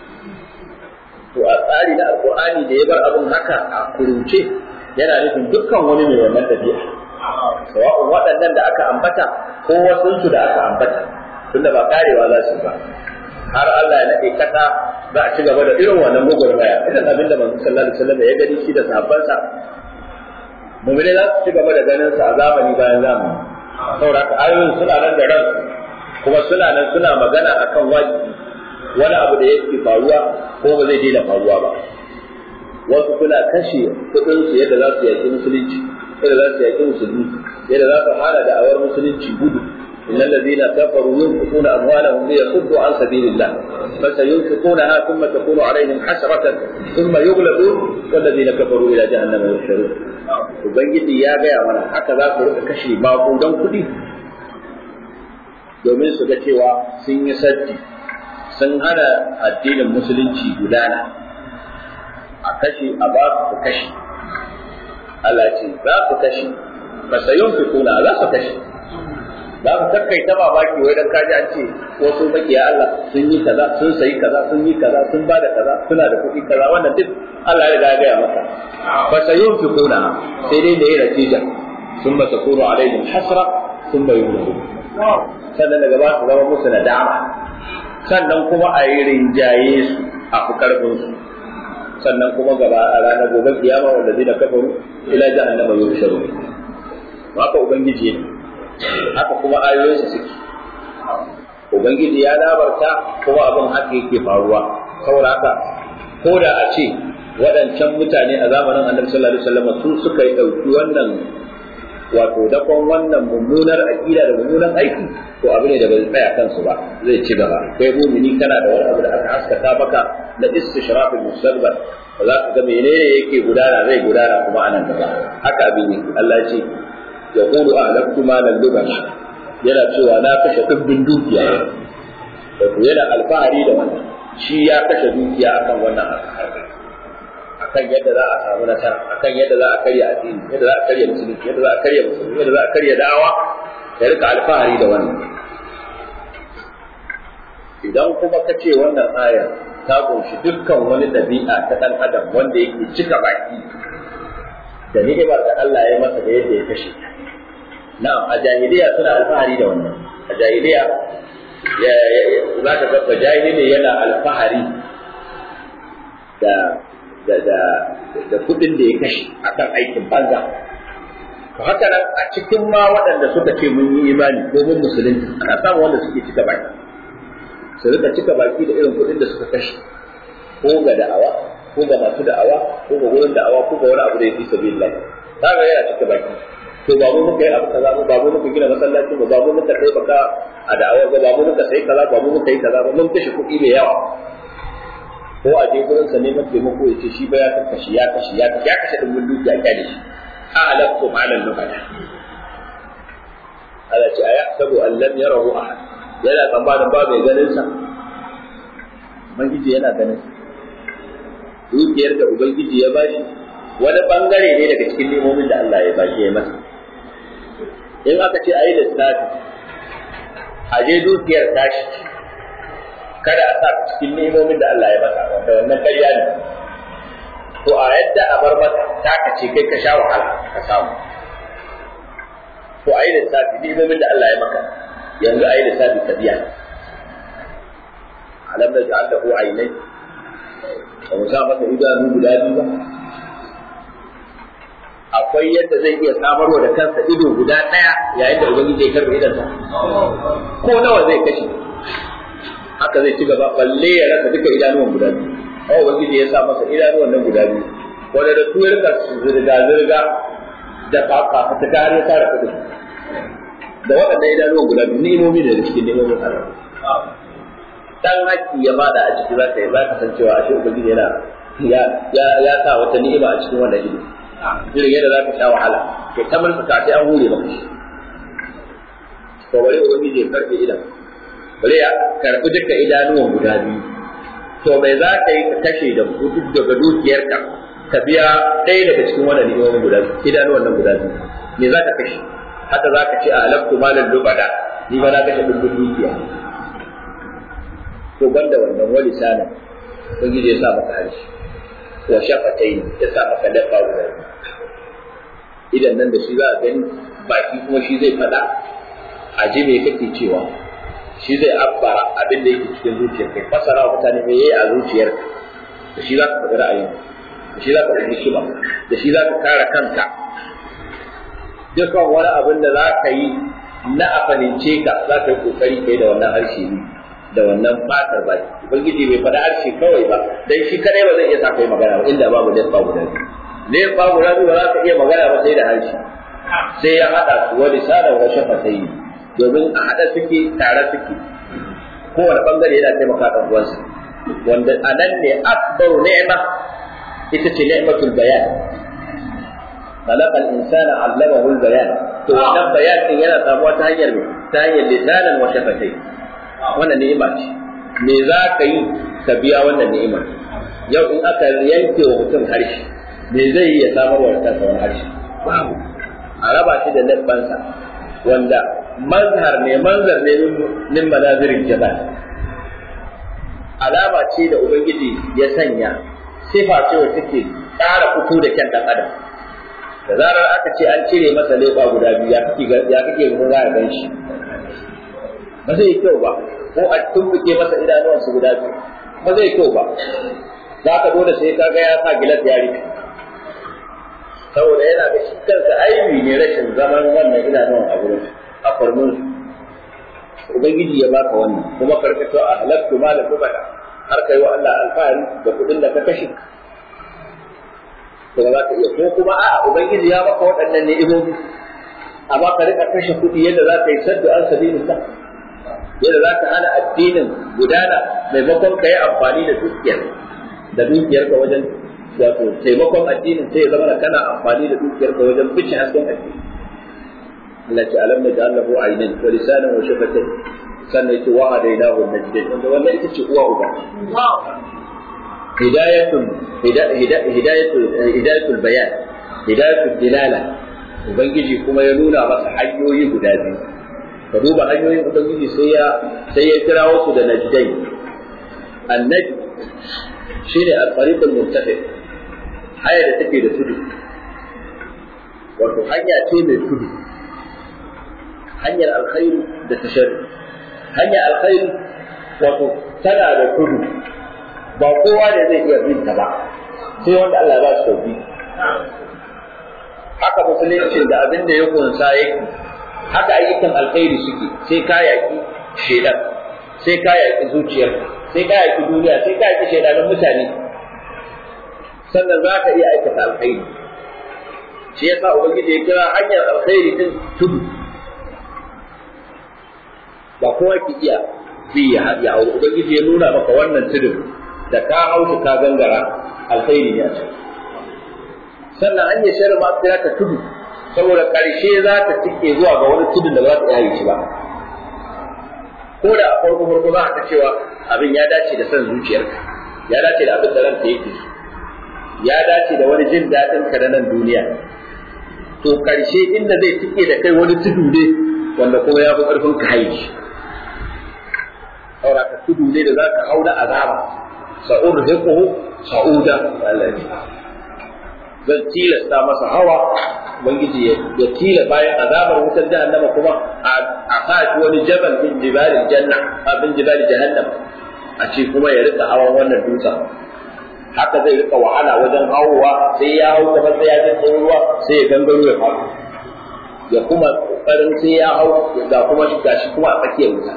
to a tsari na Alqur'ani da ya bar abun haka a kurunce yana nufin dukkan wani mai wannan tabi'a sawa'un waɗannan da aka ambata ko wasunsu da aka ambata tunda ba karewa za su ba har Allah ya nade kasa za a ci gaba da irin wannan gwagwarmaya irin abin da manzo sallallahu alaihi wasallam ya gani shi da sahabbansa mu'mini za su ci gaba da ganin sa a zamani bayan zamani saboda haka ayoyin suna nan da ran kuma suna nan suna magana akan wajibi wani abu da yake faruwa ko ba zai daina faruwa ba wasu suna kashe kuɗin su yadda za su yaki musulunci yadda za su yaki musulmi yadda za su hana da awar musulunci gudu إن الذين كفروا ينفقون أموالهم ليصدوا عن سبيل الله فسينفقونها ثم تكون عليهم حسرة ثم يغلبون والذين كفروا إلى جهنم يحشرون Ubangiji ya gaya mana haka za ku rika kashe maƙudan kuɗi domin su ga cewa sun yi saddi sun hana addinin musulunci gudana a kashe a ba su kashe Allah ce za ku kashe ba sayun fi kuna za su kashe za mu kakkai ta mamaki wai dan kaji an ce wasu makiya Allah sun yi kaza sun sayi kaza sun yi kaza sun bada kaza suna da kuɗi kaza wannan duk Allah ya riga ya gaya maka fa sayunfiquna sai dai da yana tija sun ba takunu alaihim hasra sun ba yumnu sannan daga ba su zama musu nadama sannan kuma a yi rinjaye su a fi karfin su sannan kuma gaba a ranar gobe kiyama wanda zai da kafaru ila jahannama yusharu haka ubangiji ne haka kuma ayoyinsa suke ubangiji ya labarta kuma abin haka yake faruwa saboda haka ko da a ce waɗancan mutane a zamanin annabi sallallahu alaihi wasallam su suka yi ɗauki wannan wato dakon wannan mummunar aƙida da mummunan aiki to abu ne da bai tsaya kansu ba zai ci gaba kai mumini kana da wani abu da aka haskaka maka na istishrafil mustaqbal ba za ka ga menene yake gudana zai gudana kuma anan gaba haka abin yake Allah ya ce يقول أهلكت مالا لبنا yana cewa na kashe dubbin dukiya wato yana alfahari da wannan shi ya kashe dukiya akan wannan akan yadda za a samu nasara akan yadda za a karya addini yadda za a karya musulunci yadda za a karya musulunci yadda za a karya da'awa ya rika alfahari da wannan idan kuma ka ce wannan ayar ta kunshi dukkan wani ɗabi'a ta ɗan adam wanda yake cika baki da ni'imar da Allah ya masa da yadda ya kashe na'am a jahiliya suna alfahari da wannan a jahiliya za ka ga jahili yana alfahari da da da da kuɗin da ya kashe akan aikin banza to haka nan a cikin ma waɗanda suka ce mun yi imani ko mun musulunci ana samun wanda suke cika baki su rika cika baki da irin kuɗin da suka kashe ko ga da'awa ko ga masu da'awa ko ga wurin da'awa ko ga wani abu da ya fi sabilillah kaga yana cika baki to ba mu muka yi abu kaza ba ba mu muka gina masallaci ba ba mu muka kai baka a da'awa ba ba mu muka sai kaza ba mu muka yi kaza ba mun kashe kuɗi mai yawa ko a je gurin sa neman taimako ya ce shi ba ya kashe ya kashe ya kashe ya kashe din mun dukiya kyale shi a alaqtu ma'al lubada ala ce ayahsabu an lam yarahu ahad yana tsammanin ba mai ganin sa ubangiji yana ganin sa dukiyar da ubangiji ya bashi wani bangare ne daga cikin nemomin da Allah ya bashi ya masa in aka ce ayi lissafi a je dukiyar tashi kada a sa cikin nemomin da Allah ya masa wanda wannan ƙarya ne to a yadda a bar masa taka ce kai ka sha wahala ka samu to ayi lissafi nemomin da Allah ya maka yanzu ayi lissafi ka biya alam naj'al lahu aynay ba mu sa masa idanu guda biyu ba akwai yadda zai iya samarwa da kansa ido guda ɗaya yayin da ubangiji ya karɓe idansa ko nawa zai kashe haka zai ci gaba balle ya rasa duka idanuwan guda biyu amma ubangiji ya sa masa idanuwan nan guda biyu wanda da su ya rika zirga zirga da fafa ta kare ya tara kuɗi da waɗannan idanuwan guda biyu ni'imomi ne da cikin ni'imomin Allah dan haƙƙi ya bada a ciki za ka yi za ka san cewa ashe ubangiji yana ya ya ya sa wata ni'ima a cikin wannan ido irin yadda za ka sha wahala ke ta mulka sai an hure maka shi to bari ubangiji ya karbe idan bari ya karbi duka idanuwan guda biyu to bai za ka yi ka kashe da duk daga dukiyarka ka biya ɗaya daga cikin wannan ni'imomin guda biyu idanuwan nan guda biyu me za ka kashe haka za ka ce a halaktu malan lubada ni ba na kashe dukkan dukiya to banda wannan wani sana ubangiji ya sa maka harshe wa shafatai ya sa maka dabba guda idan nan da shi za a gani baki kuma shi zai faɗa a ji me kake cewa shi zai abbara abin da yake cikin zuciyar kai fasara wa mutane me yayi a zuciyar da shi za ka faɗi ra'ayin da shi za ka faɗi hikima da shi za ka kare kanka dukkan wani abin da za ka yi na a fahimce ka za ka yi kokari kai da wannan harshe ne da wannan fatar baki ubangiji bai faɗa harshe kawai ba dan shi kadai ba zai iya sa kai magana ba inda babu lefa guda biyu lefa guda biyu ba za ka iya magana ba sai da harshe sai ya haɗa su wani sada wa shafa sai domin a haɗa suke tare suke kowane bangare yana taimaka ɗan uwansa wanda a nan ne akbaru ni'ma ita ce ni'matul bayan خلق الإنسان علمه البيان to wannan bayan din yana samuwa ta hanyar ta hanyar lisanan wa shafatai wannan ni'ima ce me za ka yi ka biya wannan ni'ima yau in aka yanke wa mutum harshe me zai yi ya samar wa kansa wani harshe babu a raba shi da labbansa wanda mazhar ne manzar ne min manazirin jabal alama ce da ubangiji ya sanya sifa ce wacce take ƙara fito da kyan ɗan adam da zarar aka ce an cire masa leɓa guda biyu ya kake ya kake ga za a gan shi ba zai yi kyau ba ko a tumbuke masa idanuwansa guda biyu ba zai kyau ba za ka dole sai ka ga ya sa gilas ya rufe saboda yana da shi kansa aibi ne rashin zaman wannan idanuwan a gurin a farmin ubangiji ya baka wannan kuma karkato a halattu ma da kubada har kai wa Allah alfahari da kuɗin da ka kashe to za ka iya ko kuma a'a ubangiji ya baka waɗannan ni'imomi amma ka rika kashe kuɗi yadda za ka yi saddu an sabilillah yadda za ka hana addinin gudana maimakon ka yi amfani da dukiyar da dukiyar ka wajen wato taimakon addinin sai ya zama da kana amfani da dukiyar ka wajen bice hasken addini Allah ce alam naj'al lahu aynayn wa lisanan wa shafatayn sannan yace wa hadainahu najdayn wanda wannan ita ce uwa uba hidayatul hidayatul hidayatul bayan hidayatul dilala ubangiji kuma ya nuna masa hanyoyi guda biyu ka duba hanyoyin ubangiji sai ya sai ya kira wasu da najdai annajd shine al-tariqul muttafi haya da take da tudu wato hanya ce mai tudu hanyar alkhairi da tasharri hanyar alkhairi wato tana da tudu ba kowa da zai iya bin ta ba sai wanda Allah ba shi sauki haka musulunci da abin da ya kunsa yake haka ayyukan alkhairi suke sai ka yaki shedan sai ka yaki zuciyar sai ka yaki duniya sai ka yaki shedanin mutane sannan za ka iya aikata alkhairi shi yasa ubangiji ya kira hanyar alkhairi din tudu ba kowa ki iya bi ya ya ubangiji ya nuna maka wannan tudun da ka hausa ka gangara alkhairi ne a can sannan hanyar shari'a ma sai ta tudu saboda ƙarshe za ta cike zuwa ga wani tudun da ba za ta yi shi ba ko da a farko farko za ka cewa abin ya dace da son zuciyarka ya dace da abin da ranka yake ya dace da wani jin daɗin ka na nan duniya to ƙarshe inda zai cike da kai wani tudu ne wanda kuma ya fi ƙarfin ka haye shi saboda ka tudu ne da za ka hau na azaba sa'ur hiqhu sa'uda Allah ya zan tilasta masa hawa ubangiji ya tila bayan azabar wutar jahannama kuma a sa shi wani jabal min jibalil janna abin jibalil jahannam a ce kuma ya rika hawan wannan dutsen haka zai rika wahala wajen hawowa sai ya hau gaba sai ya ji ruwa sai ya gangaro ya faɗo ya kuma kokarin sai ya hau ga kuma shi gashi kuma a tsakiyar wuta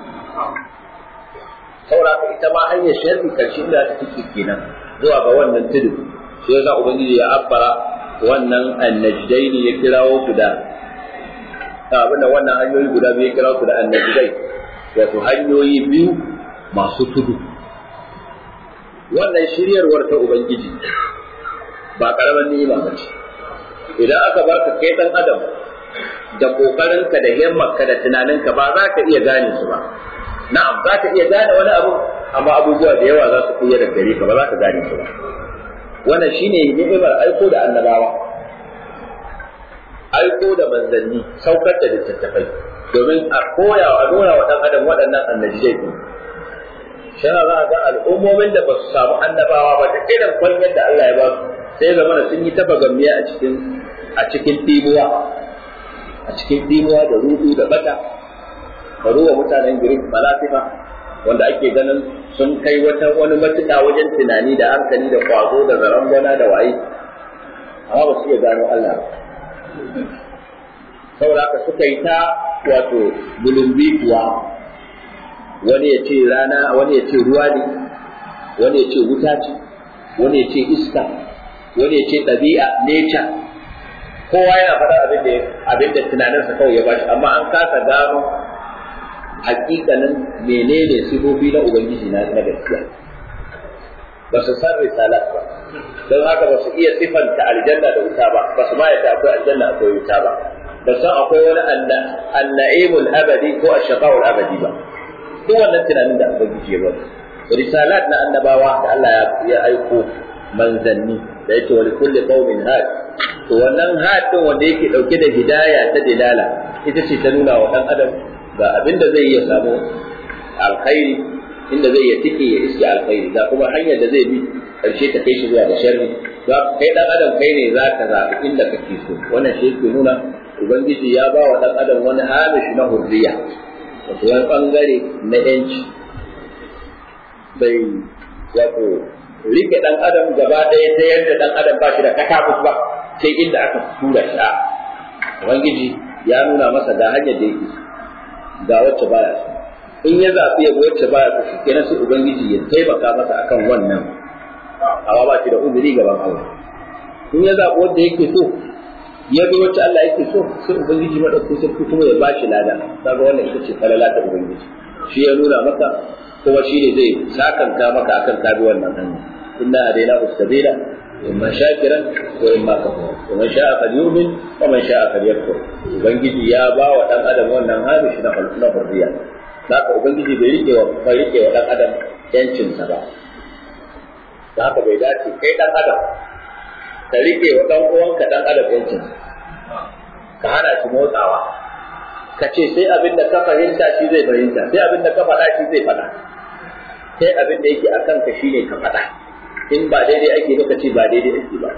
saboda ita ma hanyar sharri karshe da ta take kenan zuwa ga wannan tudu sai yasa ubangiji ya abbara wannan annajdaini ya kirawo su da abin da wannan hanyoyi guda biyu ya kirawo su da annajdai wato hanyoyi biyu masu tudu wannan shiryarwar ta ubangiji ba karaman ni'ima ba ce idan aka baka kai dan adam da kokarinka da himmarka da tunaninka ba za ka iya gane su ba na'am za ka iya gane wani abu amma abubuwa da yawa za su kuya da gare ka ba za ka gane su ba wannan shine ni'imar aiko da annabawa aiko da manzanni saukar da littattafai domin a koya a nuna wa dan adam waɗannan annabijai din shana za a ga al'ummomin da ba su samu annabawa ba da irin kwanyar da Allah ya ba su sai zama da sun yi tafa gammiya a cikin a cikin dimuwa a cikin dimuwa da rudu da bata ka ruwa mutanen girin falasifa wanda ake ganin sun kai wata wani matuƙa wajen tunani da hankali da kwazo da zarangwana da waye amma ba su iya gano Allah ba saboda haka suka yi ta wato bulumbi kuwa wani ya ce rana wani ya ce ruwa ne wani ya ce wuta ce wani ya ce iska wani ya ce ɗabi'a nature kowa yana faɗa abin da abin da tunaninsa kawai ya bashi amma an kasa gano hakikanin menene sifofi na ubangiji na na gaskiya ba su san risalat ba don haka ba su iya sifanta aljanna da wuta ba ba su ma yadda akwai aljanna akwai wuta ba ba san akwai wani anna'imul abadi ko ashaqaul abadi ba duk wannan tunanin da ubangiji ya bari risalat na annabawa da Allah ya aiko manzanni da yake wani kulli qaumin had to wannan had din wanda yake dauke da hidaya ta dilala ita ce ta nuna wa dan adam ga abin da zai iya samu alkhairi inda zai iya tike ya iske alkhairi ga kuma hanyar da zai bi karshe ta kai shi zuwa ga sharri za kai dan adam kai ne za ka zaɓi inda kake so wannan shi yake nuna ubangiji ya ba wa dan adam wani hamish na hurriya wato wani bangare na yanci bai wato rike dan adam gaba ɗaya ta yadda dan adam ba shi da kakafus ba sai inda aka tura shi a ubangiji ya nuna masa ga hanyar da yake ga wacce baya so in ya zaɓi ya wacce baya so kenan sai ubangiji ya taimaka masa akan wannan amma ba shi da uzuri gaban Allah in ya zaɓi wanda yake so ya bi wacce Allah yake so sai ubangiji madaukakin sarki kuma ya bashi lada kaga wannan ita ce falala ta ubangiji shi ya nuna maka kuma shi ne zai sakanta maka akan kabi wannan hanya inna hadaina ustabila imma shakiran wa imma kafur wa man sha'a falyu'min wa man sha'a falyakfur ubangiji ya ba wa dan adam wannan hamishi na na hurriya haka ubangiji bai rike wa bai rike wa dan adam yancin sa ba haka bai dace kai dan adam ka rike wa dan uwanka dan adam yancin ka hana shi motsawa ka ce sai abin da ka fahimta shi zai fahimta sai abin da ka faɗa shi zai faɗa sai abin da yake a kanka shi ne ka faɗa in ba daidai ake ba ka ce ba daidai ake ba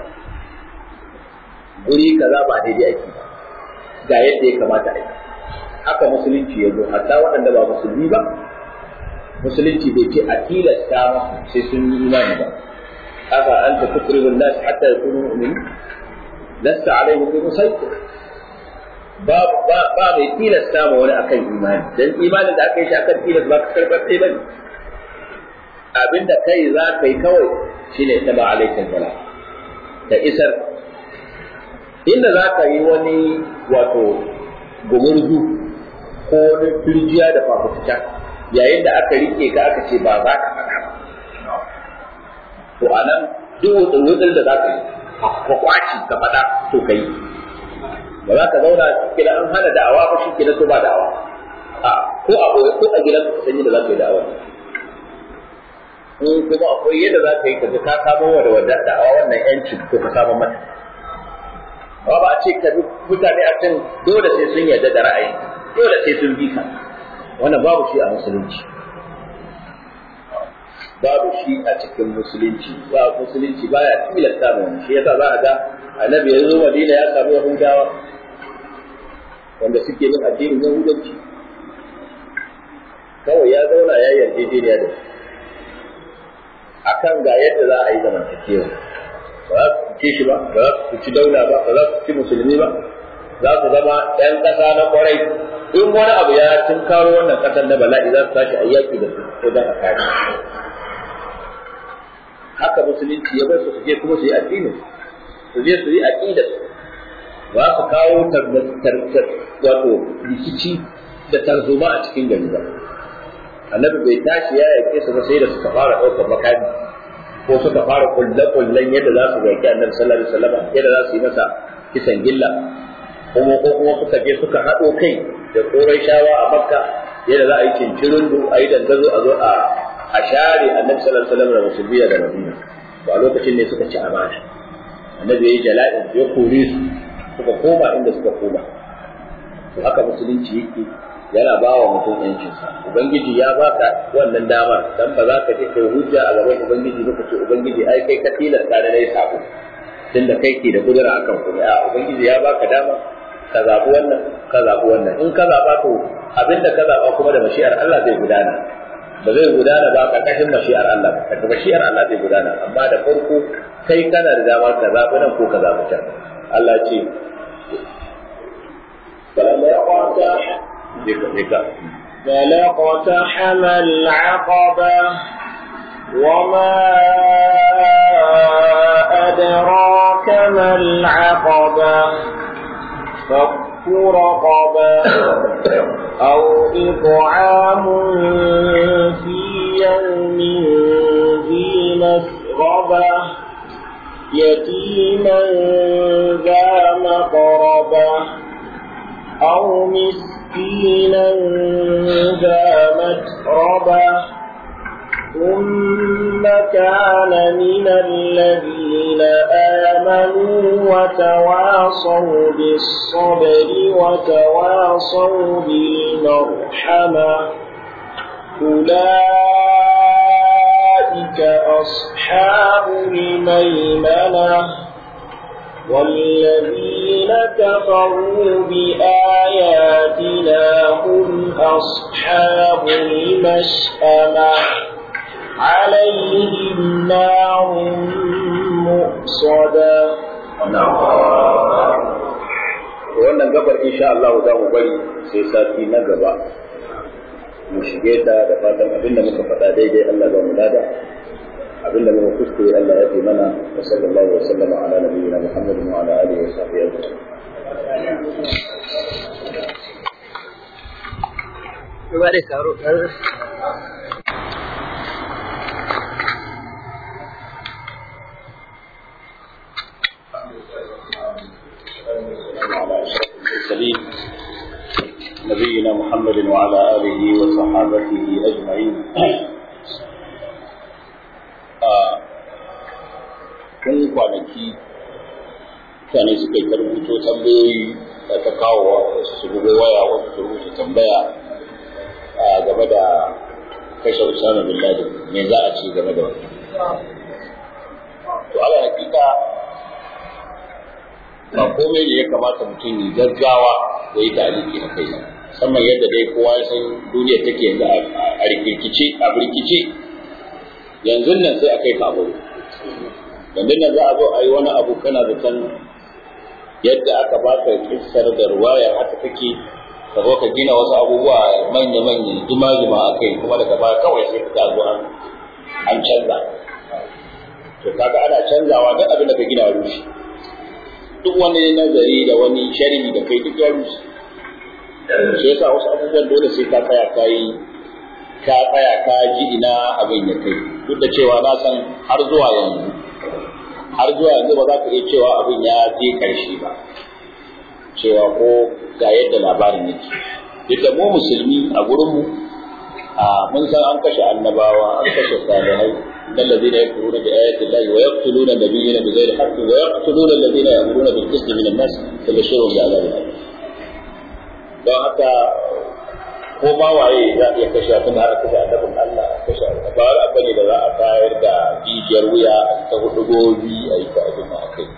guri kaza ba daidai ake ba ga yadda ya kamata a yi haka musulunci ya zo hatta waɗanda ba musulmi ba musulunci bai ce a tilasta sai sun yi imani ba haka an ta tukrihun nas hatta yakunu mu'minin lasta alaihim bi musaytir ba ba ba mai tilasta ma wani akan imani dan imanin da aka yi shi akan tilas ba ka karbar sai bane abinda kai za ka yi kawai shine ita ba alaikan bala da isar inda za ka yi wani wato gumurzu ko wani turjiya da fafutuka yayin da aka rike ka aka ce ba za ka faɗa ba to anan duk wutsin da za ka yi ka kwaci ka faɗa to ka yi ba za ka zauna kila an hana da'awa ba shi kila to ba da'awa a ko a ko a gidan ka sanyi da za ka yi da'awa in kuma akwai yadda za ka yi ka ka samo wa da wadda da'awa wannan yanci ko ka samu mata ba ba a ce ka bi mutane a can dole sai sun yarda da ra'ayi dole sai sun bi ka wannan babu shi a musulunci babu shi a cikin musulunci ba musulunci baya tilasta mu wani shi yasa za a ga annabi ya zo Madina ya samu Yahudawa wanda suke bin addinin Yahudanci kawai ya zauna ya yarjejeniya da su akan ga yadda za a yi zamantakewa ba za su ci shi ba ba za su ci daula ba ba za su ci musulmi ba za su zama ɗan ƙasa na ƙwarai in wani abu ya tunkaro wannan ƙasar na bala'i za su tashi a yaƙi da su wajen a kare haka musulunci ya bar su su je kuma su yi addinin su je su yi aqida ba su kawo wato rikici da tarzoma a cikin gari ba annabi bai tashi ya yake su ba sai da suka fara ɗaukar makami ko suka fara kulle-kullen yadda za su yaki annabi sallallahu alaihi wasallam yadda za su yi masa kisan gilla kuma ko kuma suka je suka haɗo kai da shawa a makka yadda za a yi cincirundu a yi dangazo a zo a a share annabi sallallahu alaihi wasallam da musulmiya da madina to a lokacin ne suka ci amana annabi ya yi jala'in ya kore su suka koma inda suka koma to haka musulunci yake yana ba wa mutum yancinsa ubangiji ya baka wannan damar dan ba za ka je kai hujja a gaban ubangiji ba ka ce ubangiji ai kai ka tilasta da dai sabo tunda kai ke da kudura akan kuma a ubangiji ya baka dama ka zabi wannan ka zabi wannan in ka zaba to abinda ka zaba kuma da mashi'ar Allah zai gudana ba zai gudana ba karkashin mashi'ar Allah ba karkashin mashi'ar Allah zai gudana amma da farko kai kana da dama ka zabi nan ko ka zabi can Allah ce فلقتحم العقبة وما أدراك ما العقبة فك رقبة أو إطعام في يوم ذي مسغبة يتيما ذا مقربة أو مسكينا ذا متربة ثم كان من الذين آمنوا وتواصوا بالصبر وتواصوا بالمرحمة أولئك أصحاب الميمنة والذين كفروا بآياتنا هم أصحاب المشأمة عليهم نار مؤصدة wannan gabar insha Allah za mu bari sai sati na gaba mu shige ta da fatan abinda muka faɗa daidai Allah za mu lada abinda muka kuskure Allah ya fi mana wa sallallahu wa sallama ala nabiyyina Muhammadin wa ala alihi wa sahbihi ajma'in المرسلين نبينا محمد وعلى آله وصحابته أجمعين kun kwanaki mutane suka yi rubuto tambayoyi ta kawo su bugo waya wasu su rubuta tambaya game da kashe Usama bin Laden me za a ci game da wannan to ala hakika ba komai ne ya kamata mutum ya gaggawa ya yi taliki a kai musamman yadda dai kowa ya san duniya take yanzu a rikirkice a birkice yanzu nan sai a kai ka abu yanzu nan za a zo a yi wani abu kana zaton yadda aka baka kissar da ruwaya haka take ka zo ka gina wasu abubuwa manya-manya jima-jima a kai kuma daga baya kawai sai ka zo an canza to kaga ana canzawa duk abin da ka gina rushe duk wani nazari da wani sharhi da kai duk ya rushe shi yasa wasu abubuwan dole sai ka tsaya ka yi ka tsaya ka ji ina abin ya kai duk da cewa na san har zuwa yanzu har zuwa yanzu ba za ka iya cewa abin ya je karshe ba cewa ko ga yadda labarin yake duk da mu musulmi a gurinmu a mun san an kashe annabawa an kashe salihai إن الذين يكفرون بآيات الله ويقتلون النبيين بغير حق ويقتلون الذين يأمرون بالقسط من الناس فبشرهم بعذاب أليم. don haka ko ma waye za a iya kashe tun har kashe annabin Allah a kashe ba wani abu ne da za a tayar da jijiyar wuya a ta hudu gobi a yi ta abin a kai.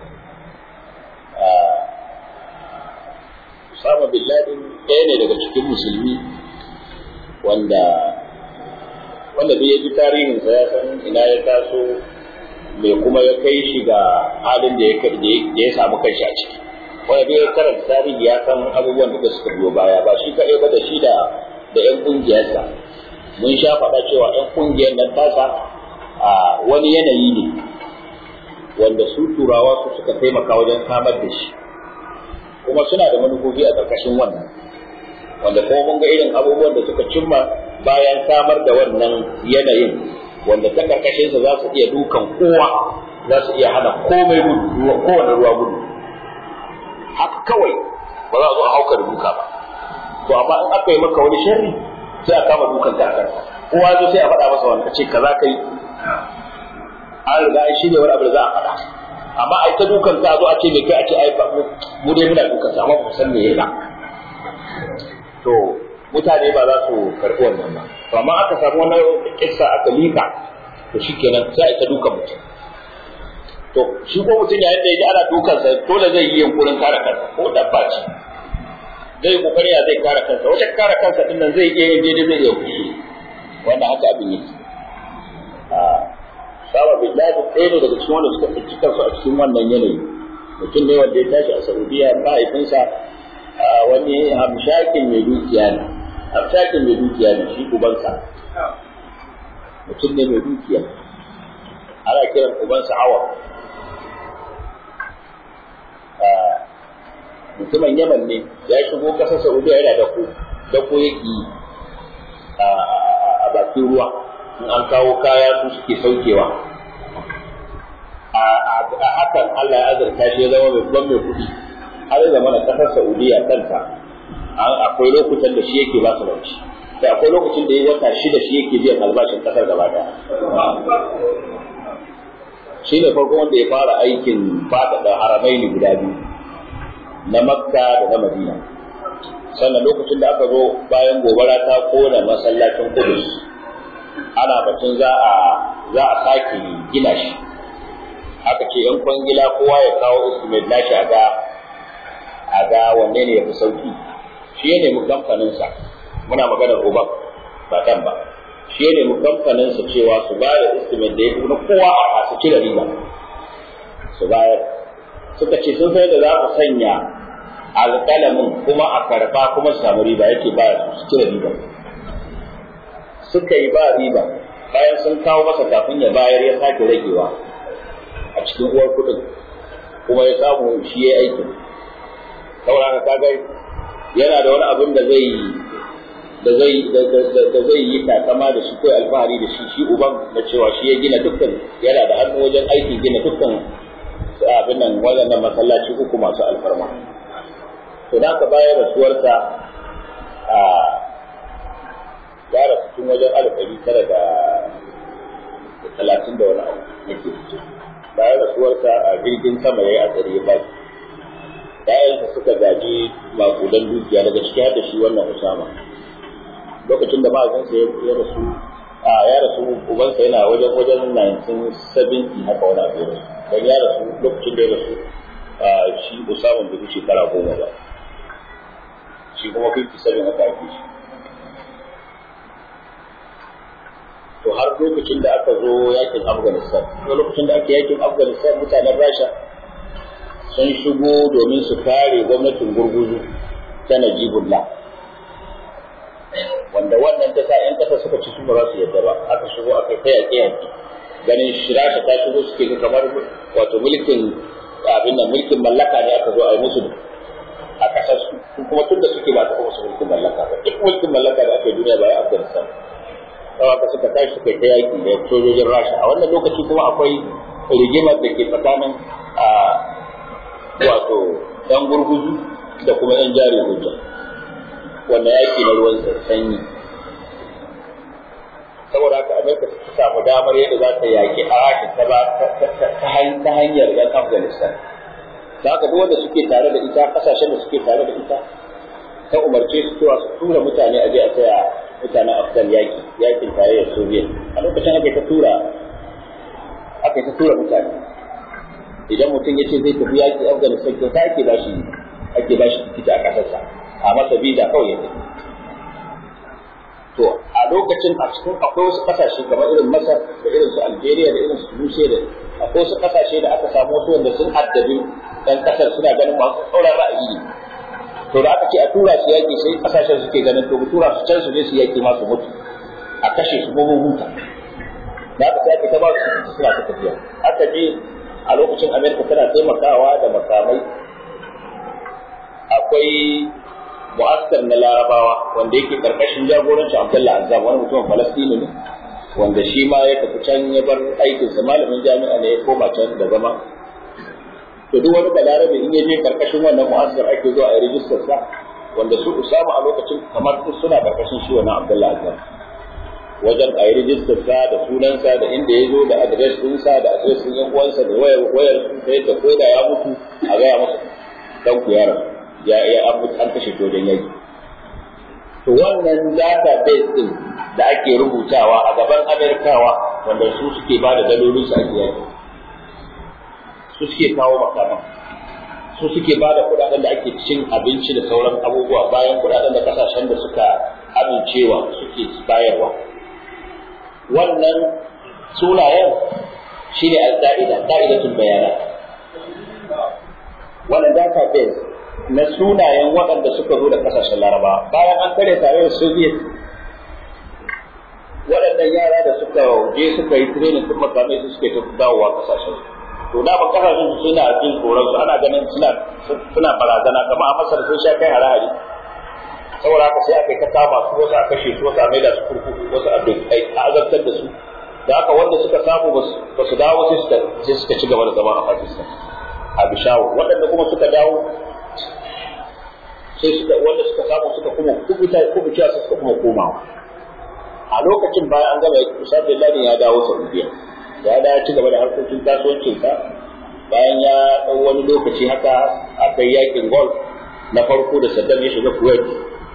Usama bin Laden ɗaya ne daga cikin musulmi wanda wanda bai ji tarihinsa ya san ina ya taso me kuma ya kai shi ga halin da ya samu kanshi a ciki wanda bai karanta tarihi ya san abubuwan da suka biyo baya ba shi kaɗai ba da shi da da ƴan ƙungiyarsa mun sha faɗa cewa ƴan ƙungiyar nan tasa a wani yanayi ne wanda su turawa su suka taimaka wajen samar da shi kuma suna da manufofi a ƙarƙashin wannan wanda kuma mun ga irin abubuwan da suka cimma bayan samar da wannan yanayin wanda ta karkashinsa za su iya dukan kowa za su iya hana komai gudu kowane ruwa gudu haka kawai ba za a zo a hauka da duka ba to amma in aka yi maka wani sharri sai a kama dukan ka akan kowa zo sai a faɗa masa wani kace kaza kai an riga an shirya wani abu da za a faɗa amma ai ta dukan ka zo a ce me kai a ce ai mu dai muna dukan sa amma ba san me yayi ba to mutane ba za su karɓi wannan ba to amma aka samu wani kissa aka lika to shikenan sai a ta dukan mutum to shi ko mutum yayin da ya ji ana dukansa dole zai yi yunkurin kare kansa ko dabba ce zai kokari ya zai kare kansa wajen kare kansa din nan zai iya yin daidai zai iya kushi wanda haka abin yake a saba billahi ɗaya ne daga cikin wanda suka tsinci kansu a cikin wannan yanayi mutum ne wanda ya tashi a saudiya mahaifinsa wani hamshakin mai dukiya ne hamshakin mai dukiya ne shi ubansa mutum ne mai dukiya ana kiran ubansa awa mutumin yaman ne ya shigo ƙasar saudiya yana da ku da ku yake a bakin ruwa in an kawo kaya su suke saukewa a hakan Allah ya azurta shi ya zama babban mai kuɗi har zama na ƙasar saudiya kanta akwai lokutan da shi yake ba su rauci da akwai lokacin da ya wata shida shi yake biyan albashin ƙasar gaba ɗaya shi ne farko wanda ya fara aikin faɗaɗa haramai ne guda biyu na makka da na madina sannan lokacin da aka zo bayan gobara ta kona masallacin kudus ana batun za a za a sake gina shi aka ce yan kwangila kowa ya kawo estimate nashi a ga a ga wanne ne ya fi sauki shi ya nemi kamfaninsa muna maganar uban ba kan ba shi ya nemi kamfaninsa cewa su bayar estimate da ya fi na kowa a su cire riba su bayar suka ce sun sai da za ku sanya alƙalamin kuma a karɓa kuma su samu riba yake ba su cire riba suka yi ba riba bayan sun kawo masa kafin ya bayar ya sake ragewa a cikin uwar kuɗin kuma ya samu shi ya aikin saboda haka kaga yana da wani abin da zai da zai da zai yi takama da shi ko alfahari da shi shi uban na cewa shi ya gina dukkan yana da hannu wajen aikin gina dukkan abin nan waɗannan masallaci uku masu alfarma to da ka bayar rasuwarsa a ya rasu tun wajen alif ɗari tara da talatin da wani abu nake bayan rasuwarsa a jirgin sama ya yi a tsari ya baki ‘ya'yansa suka gaji makudan dukiya daga ciki har da shi wannan Usama. Lokacin da mahaifinsa ya rasu, a ya rasu ubansa yana wajen wajen 1970 haka wani abu ya don ya rasu lokacin da ya rasu shi Usama bai shekara goma ba. Shi kuma 57 haka ake shi. To har lokacin da aka zo yakin Afghanistan, lokacin da ake yakin Afghanistan mutanen Rasha sun shigo domin su kare gwamnatin gurguzu ta Najibullah wanda wannan ta sa ‘yan ƙasa suka ci su ba za su yadda ba aka shigo aka kai yaƙe yaƙe ganin shirasha ta shigo suke ga kamar wato mulkin abin nan mulkin mallaka ne aka zo a yi musu a ƙasar su kuma tun da suke ba ta musu mulkin mallaka ba duk mulkin mallaka da ake duniya ba ya Afghanistan sau aka suka tashi suka kai yaƙi da sojojin Rasha a wannan lokaci kuma akwai rigimar da ke tsakanin wato ɗan gurguzu da kuma ‘yan jari hujja wanda yaki na ruwan sanyi saboda haka amerika ta samu damar yadda za ta yaƙi a rashin ta ba ta hanyar ‘yan afghanistan da haka duk wanda suke tare da ita ƙasashen da suke tare da ita ta umarce su cewa su tura mutane a je a taya mutanen afghan yaƙi yaƙin tarayyar soviet a lokacin aka ta tura aka ta tura mutane idan mutum ya ce zai tafi yaƙi afghanistan kyauta ake ba shi ake ba shi tikiti a ƙasarsa a masa biza kawai ya tafi to a lokacin a cikin akwai wasu ƙasashe kamar irin masar da irin su algeria da irin su tunisia da akwai wasu ƙasashe da aka samu wasu wanda sun addabi ɗan ƙasar suna ganin masu tsauran ra'ayi ne to da aka ce a tura su yaƙi sai ƙasashen suke ganin to tura su can su je su yaƙi masu mutu a kashe su mu huta da aka sai aka ta ba su suna ta tafiya aka je a lokacin amerika tana taimakawa da makamai akwai mu'askar na larabawa wanda yake karkashin jagorancin abdullah azam wani mutumin falastini ne wanda shi ma ya tafi can ya bar aikinsa malamin jami'a ne ya koma can da zama to duk wani balarabe in ya je karkashin wannan mu'askar ake zuwa a yi rijistar sa wanda su usama a lokacin kamar suna karkashin shi wannan abdullah azam wajen a yi rijistar sa da sunansa da inda ya zo da adres ɗinsa da adres ɗin yan uwansa da wayar wayar ta yadda ko da ya mutu a gaya masa dan ku yaron ya ya an kashe shi wajen yaki to wannan database din da ake rubutawa a gaban amerikawa wanda su suke ba da dalolin su ake yaki su suke kawo makaman su suke ba da kudaden da ake cin abinci da sauran abubuwa bayan kudaden da kasashen da suka amincewa suke bayarwa wannan sunayen shine al-qa'ida qa'idatul bayanat wannan database na sunayen waɗanda suka zo da ƙasashen laraba bayan an kare tare da soviet waɗannan yara da suka je suka yi training sun makamai su suke dawowa ƙasashen to da ba ƙasashen su suna jin tsoron su ana ganin suna suna barazana kamar a masar sun sha kai hare-hare saboda haka sai aka yi ta kama su wasu a kashe su wasu a maida su kurkuku wasu a azabtar da su da haka wanda suka samu ba su dawo sai suka ci gaba da zama a pakistan a bishawu waɗanda kuma suka dawo sai suka wanda suka samu suka kuma kubuta kubuta suka kuma komawa a lokacin bayan an gama Usama bin Laden ya dawo Saudiya ya da ci gaba da harkokin kasuwancin sa bayan ya dau wani lokaci haka aka yi yakin golf na farko da Saddam ya shiga Kuwait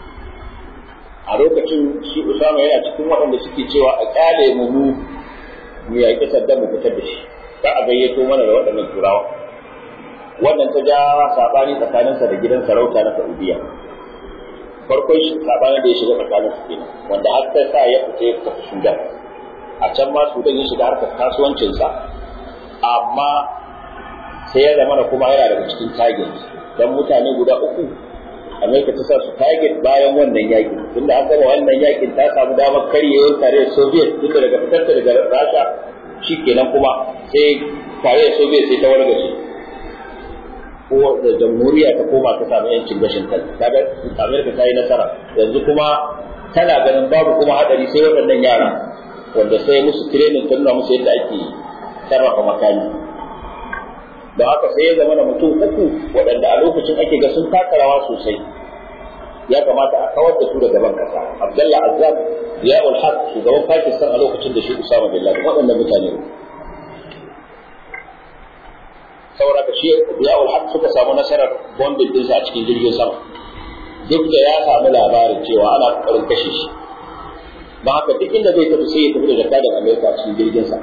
a lokacin shi Usama yana cikin waɗanda suke cewa a kyale mu mu mu yaƙi Saddam mu fitar da shi ba a gayyato mana da waɗannan turawa wannan ta ja sabani tsakaninsa da gidan sarauta na Saudiya. Farkon shi sabanin da ya shiga tsakanin su kenan wanda har ta sa ya fita ya tafi Sudan. A can ma Sudan ya shiga harkar kasuwancinsa amma sai ya zama kuma yana daga cikin target dan mutane guda uku Amerika ta sa su target bayan wannan yaƙi tunda an gama wannan yaƙin ta samu damar karyewar tarayyar Soviet tunda daga fitar daga Rasha shikenan kuma sai tarayyar Soviet sai ta wargaje ko da jamhuriya ta koma ta samu yancin gashin kai kaga Amerika ta yi nasara yanzu kuma tana ganin babu kuma hadari sai waɗannan yara wanda sai musu training ta nuna musu yadda ake sarrafa makami da haka sai ya zama da mutum uku waɗanda a lokacin ake ga sun taka rawa sosai ya kamata a kawar da su daga ban kasa Abdullah Azzam Ziyaul Haq shugaban Pakistan a lokacin da shi Usama bin Laden waɗannan mutane saboda ka shi Ziya'ul Haq suka samu nasarar bombin dinsa a cikin jirgin sama duk da ya samu labarin cewa ana kokarin kashe shi don haka duk inda zai tafi sai ya tafi da jakadar Amerika a cikin jirgin sa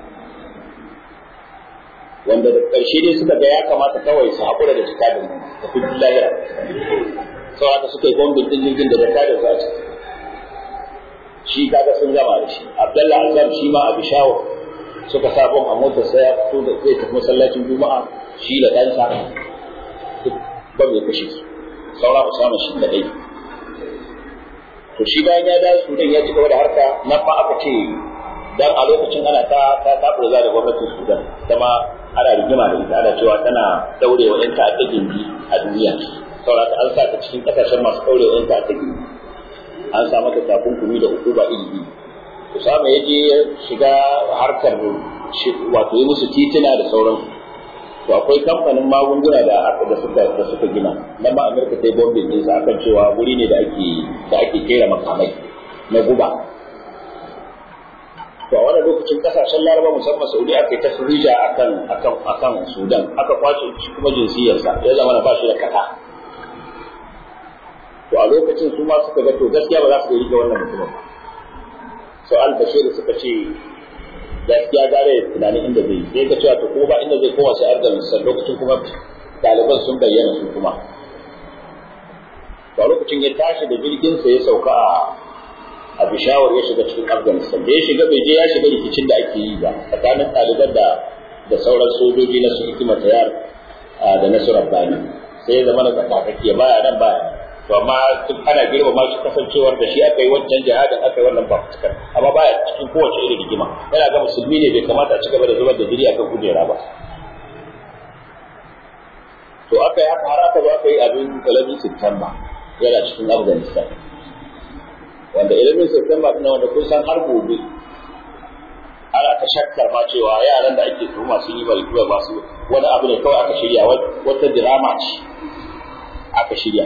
wanda da ƙarshe dai suka ga ya kamata kawai su haƙura da jakadar tafi lahira saboda suka yi bombin din jirgin da jakadar sa a ciki shi kaga sun gama da shi Abdullahi Azam shi ma Abi Shawo suka sa bom a motar sai ya fito da zai tafi masallacin Juma'a shi da ɗansa duk bom ya kashe su saura Usama shi da ɗai to shi bayan ya dawo Sudan ya ci gaba da harka nan ma aka ce dan a lokacin ana ta ta ta da gwamnatin Sudan ma ana rigima da ita ana cewa tana daure wa ƴan ta'adda gindi a duniya saboda an sa ta cikin ƙasashen masu daure wa ƴan ta'adda gindi an sa mata takunkumi da hukuma iri iri Usama ya je ya shiga harkar wato yi musu titina da sauransu to akwai kamfanin magunguna da da suka da suka gina nan ma Amerika ta yi bombin din sa akan cewa wuri ne da ake da ake kera makamai na guba to a wannan lokacin kasashen Laraba musamman Saudi aka yi tafrija akan akan akan Sudan aka kwace shi kuma jinsiyarsa ya zama na ba shi da kasa to a lokacin su ma suka ga to gaskiya ba za su rike wannan mutumin ba so al-bashir suka ce gaskiya gare da tunanin inda zai sai ka cewa to ko ba inda zai koma sai Afghanistan lokacin kuma ɗaliban sun bayyana su kuma to lokacin ya tashi da jirgin sa ya sauka a a Bishawar ya shiga cikin Afghanistan da ya shiga bai je ya shiga rikicin da ake yi ba tsakanin ɗaliban da da sauran sojoji na su hikima tayar da nasarar bani sai ya zama da tsakakake baya nan baya to amma duk ana girmama shi kasancewar da shi aka yi wancan jihadin aka yi wannan fafutukar amma baya cikin kowace irin rigima yana ga musulmi ne bai kamata a ci gaba da zubar da jiri akan kujera ba to aka yi haka har aka zo aka yi abin talabi September yana cikin Afghanistan wanda ilimin September ɗin wanda kun san har gobe ana ta shakkar ma cewa yaran da ake tuhuma sun yi bari masu wani abu ne kawai aka shirya wata drama ce aka shirya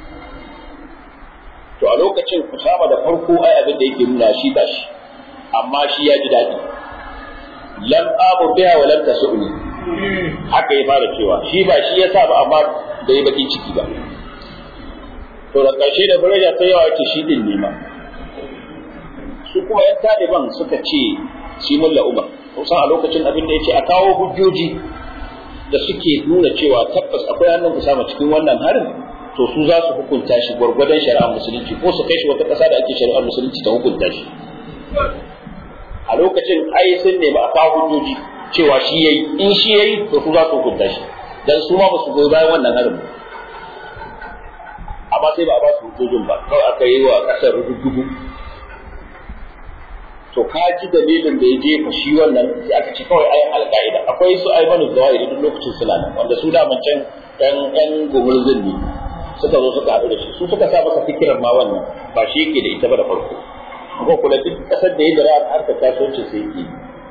to a lokacin Usama da farko ai abin da yake nuna shi ba shi amma shi ya ji daɗi lam abu biha wa lam tasuni haka ya fara cewa shi ba shi ya sa ba amma bai baki ciki ba to da ƙarshe da daraja ta yawa yake shi din nema su kuma yan taliban suka ce shi mulla umar kusan a lokacin abin da ya ce a kawo hujjoji da suke nuna cewa tabbas akwai hannun Usama cikin wannan harin to su za su hukunta shi gwargwadon shari'ar musulunci ko su kai shi wata ƙasa da ake shari'ar musulunci ta hukunta shi a lokacin ai sun nemi a kawo hujjoji cewa shi yayi in shi yayi to su za su hukunta shi dan su ma ba su goyi bayan wannan harin amma sai ba a ba su hujjojin ba kawai aka yi wa ƙasar rudugu to ka ji dalilin da ya jefa shi wannan sai aka ce kawai ayin alƙa'ida akwai su aimanu zawahiri duk lokacin suna nan wanda su daman can ɗan ɗan gumurzin ne suka zo suka haɗu da shi su suka sa masa fikirar ma wannan ba shi yake da ita ba da farko ko kula duk ƙasar da ya dara harkar kasuwanci sai yake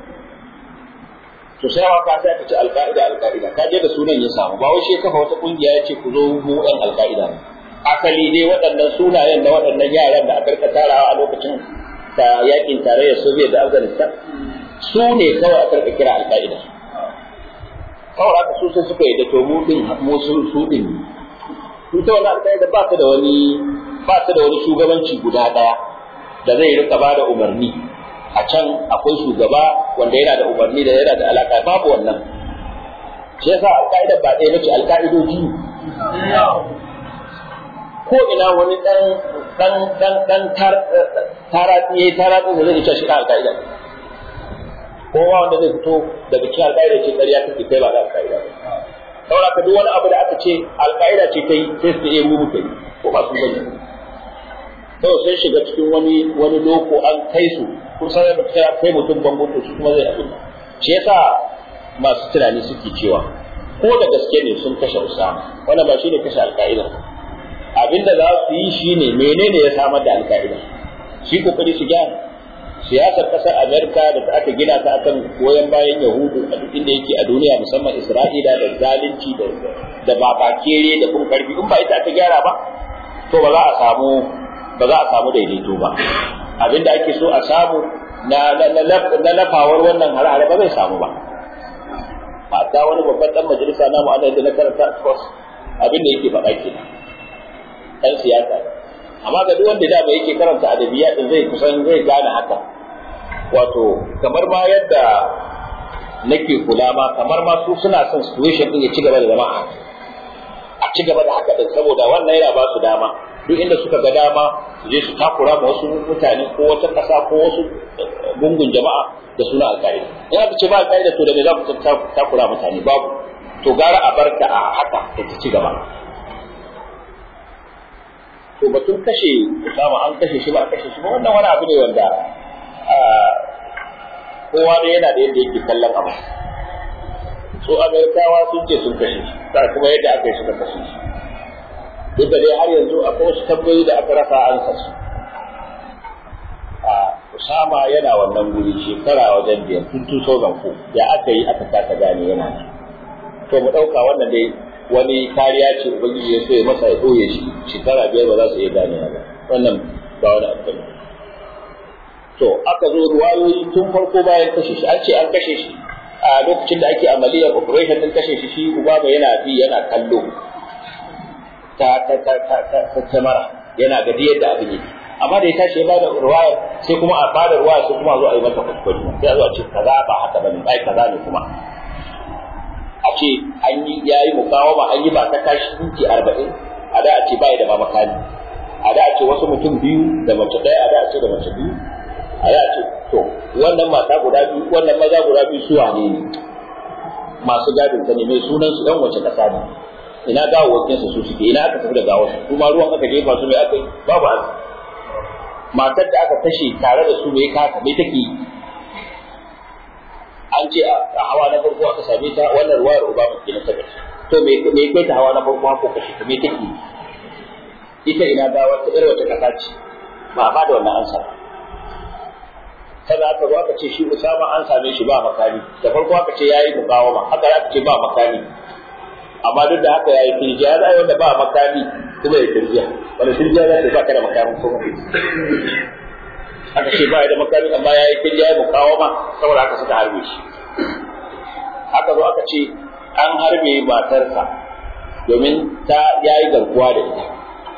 to sai ka sai ka ci alƙa'ida alƙa'ida ka je da sunan ya samu ba wai shi kafa wata kungiya ya ce ku zo mu ɗan alƙa'ida ne asali dai waɗannan sunayen na waɗannan yaran da aka rika tarawa a lokacin ta yakin tarayyar Soviet da Afghanistan su ne kawai aka rika kira alƙa'ida kawai aka su sai suka yi da to mu din mu sun su din su ta wani alƙa'ida ba ta da wani ba ta da wani shugabanci guda ɗaya da zai rika ba da umarni a can akwai shugaba wanda yana da umarni da yana da alaƙa babu wannan shi yasa alƙa'ida ba ɗaya bace alƙa'idoji ko ina wani dan dan dan dan taratsi yayi taratsi da zai ce shi ka alƙaida kowa wanda zai fito daga cikin alƙaida ce ƙarya take kai ba da alƙaida ba saboda ka duk wani abu da aka ce alƙaida ce ta yi sai su iya mu muka yi ko ba su gani to sai shiga cikin wani wani loko an kai su kun san da kai mutum bango to su kuma zai abin shi yasa masu tunani suke cewa ko da gaske ne sun kashe Usama wannan ba shi ne kashe alƙaida abinda za su yi shi ne menene ya samar da alka'ida shi kokari su gyara siyasar ƙasar amerika da aka gina ta akan goyon bayan yahudu a duk inda yake a duniya musamman isra'ila da zalunci da da babakere da kun karfi in ba ita aka gyara ba to ba za a samu ba za a samu daidaito ba abinda ake so a samu na na lafawar wannan harare ba zai samu ba mata wani babban dan majalisa namu ana da na karanta cross abin da yake faɗa ke dan siyasa amma ga duk wanda da bai yake karanta adabiya din zai kusan zai gane haka wato kamar ma yadda nake kula ma kamar ma su suna son situation din ya ci gaba da zama a ci gaba da haka din saboda wannan yana ba su dama duk inda suka ga dama su je su takura ma wasu mutane ko wata ƙasa ko wasu gungun jama'a da suna alƙa'ida in aka ce ba alƙa'ida to da me za ku takura mutane babu to gara a barka a haka da ta ci gaba to batun kashe Usama an kashe shi ba a kashe shi ba wannan wani abu ne wanda kowa ne yana da yadda yake kallon abu su amerikawa sun ce sun kashe shi sai kuma yadda aka yi suka kashe shi duk da dai har yanzu akwai wasu tabbayi da aka rasa an su a Usama yana wannan guri shekara wajen biyar tun 2004 ya aka yi aka kasa gane yana nan to mu ɗauka wannan dai wani kariya ce ubangiji ya so ya masa ya ɓoye shi shekara biyar ba za su iya gane ba wannan ba wani abu ne to aka zo ruwayoyi tun farko bayan kashe shi an ce an kashe shi a lokacin da ake amaliyar operation din kashe shi shi ubaba yana bi yana kallo ta ta ta ta ta ta tamara yana gadi yadda abin yake amma da ya tashi ya bada ruwaya sai kuma a bada ruwaya sai kuma a zo a yi mata kuskure sai a zo a ce kaza ba haka bane ai kaza ne kuma a ce an yi yayi mukawama an yi ba ta kashi minti arba'in a da a ce bai da ba makani a da a ce wasu mutum biyu da mace ɗaya a da a ce da mace biyu a da a ce to wannan mata guda biyu wannan maza guda biyu su wane ne masu gadin ta ne mai sunan su ɗan wace ƙasa ne ina gawawwakin su suke ina aka tafi da gawar su kuma ruwan aka jefa su mai aka yi babu azu matar da aka kashe tare da su mai kaka mai take yi an ce a hawa na farko aka same ta wannan ruwayar Obama ke na saka to me me kai ta hawa na farko ko kashe ta me take ita ina ga wata irin wata kasa ce ba ba da wannan ansa kada aka zo aka ce shi Usama an same shi ba makami da farko aka ce yayi mukawama haka aka ce ba makami amma duk da haka yayi tirjiya da wanda ba makami kuma ya tirjiya wanda tirjiya za ta ba ka da makami ko aka ce ba da makami amma ya yi kirya ya mukawama saboda haka suka harbe shi aka zo aka ce an harbe matarsa domin ta ya yi garkuwa da ita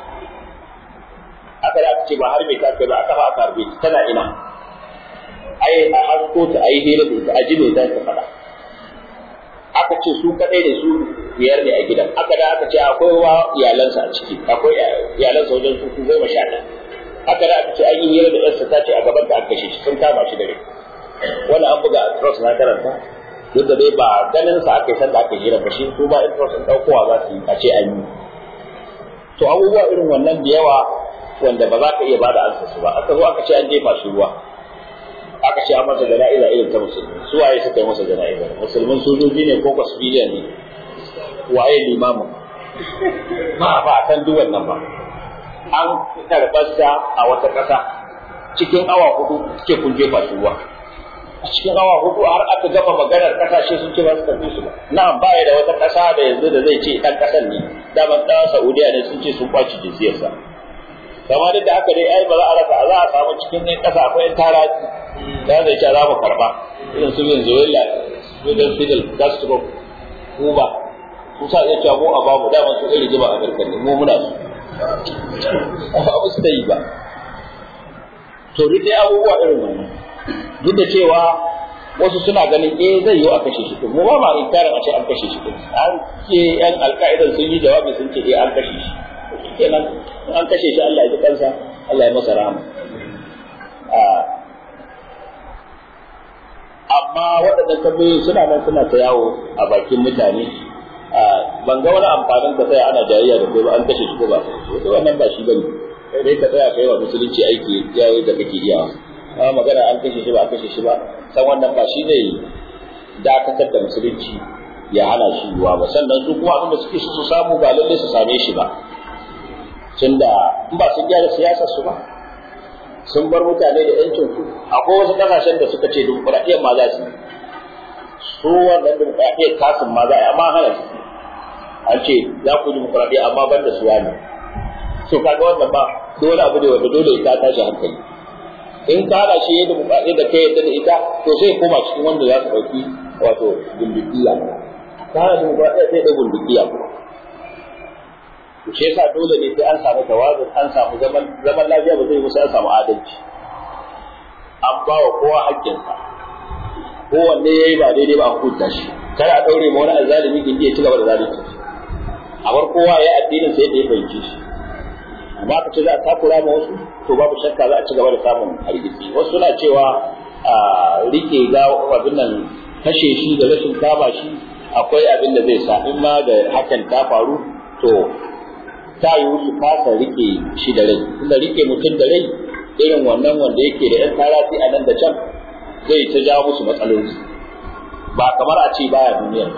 aka da aka ce ba harbe ta kai ba aka ba aka harbe ta tana ina ai a hasko ta ai hira da ita a ji me za ta faɗa aka ce su kaɗai da su biyar ne a gidan aka da aka ce akwai wa iyalansa a ciki akwai iyalansa wajen su goma sha ɗaya haka da aka ce an yi hira da yarsa ta ce a gaban da aka kashe shi sun kama shi da rai wannan an buga a trust na karanta duk da dai ba ganin sa aka yi sanda aka hira ba shi su ba in trust ɗaukowa za su yi a ce an yi to abubuwa irin wannan da yawa wanda ba za ka iya bada ansa su ba aka zo aka ce an jefa shi ruwa aka ce an masa jana'iza irin ta musulmi su waye suka yi masa jana'iza musulmin sojoji ne ko civilian ne waye limamin ba ba san duk wannan ba an karɓarsa a wata ƙasa cikin awa hudu ke kun jefa shi ruwa a cikin awa hudu har aka gama maganar ƙasashe sun ce ba su karɓi su ba na'am ba ya da wata ƙasa da yanzu da zai ce ɗan ƙasar ne daman ɗan Saudiya ne sun ce sun kwaci jinsiyarsa kamar duk da haka dai ai ba za a rasa za a samu cikin ɗan ƙasa akwai ɗan taraji da zai ce za mu karɓa irin su Venezuela Fidel Fidel Castro Cuba su sa iya cewa mu a bamu daman su irin jima Amurka ne mu muna su ba ba su da yi ba to duk dai abubuwa irin wannan duk da cewa wasu suna ganin eh zai yiwu a kashe shi mu ba ma inkarin a ce an kashe shi an ce yan alka'idan sun yi jawabi sun ce eh an kashe shi kenan an kashe shi Allah ya ji kansa Allah ya masa rahama amma waɗannan tambayoyi suna nan suna ta yawo a bakin mutane ban ga wani amfanin ka tsaya ana jayayya da kai ba an kashe shi ko ba to wannan ba shi bane kai dai ka tsaya kai wa musulunci aiki yayi da kake iyawa amma magana an kashe shi ba a kashe shi ba san wannan ba shi zai dakatar da musulunci ya hana shi ruwa ba sannan su kuma abin da suke so su samu ba lalle su same shi ba tunda in ba sun gyara siyasar su ba sun bar mutane da yancin su akwai wasu kasashen da suka ce dimokuraɗiyyar ma za su yi su wannan dimokuraɗiyyar kasin ma za a yi amma hana su an ce za ku dimokuraɗiyya amma ban da suwa ne so kaga wannan ba dole abu ne wanda dole ta tashi hankali in ka hada shi yadda dimokuraɗiyya da kai yadda da ita to sai koma cikin wanda za su ɗauki wato dimokuraɗiyya ta duba sai da gundukiya to shi yasa dole ne sai an samu tawazun an samu zaman zaman lafiya ba zai musu an samu adalci an ba wa kowa haƙƙinsa kowanne ya yi ba daidai ba a hukunta shi kar a ɗaure ma wani azzalimi gindi ya ci gaba da zalunci a bar kowa ya addinin sa yadda ya fahimce shi amma ka ce za a takura ma wasu to babu shakka za a ci gaba da samun hargitsi wasu suna cewa a rike ga abin nan kashe shi da rashin kama shi akwai abin da zai sa in ma da hakan ta faru to ta yi su kasa rike shi da rai tunda rike mutum da rai irin wannan wanda yake da yan tarasi a nan da can zai ta jawo musu matsaloli ba kamar a ce baya duniyar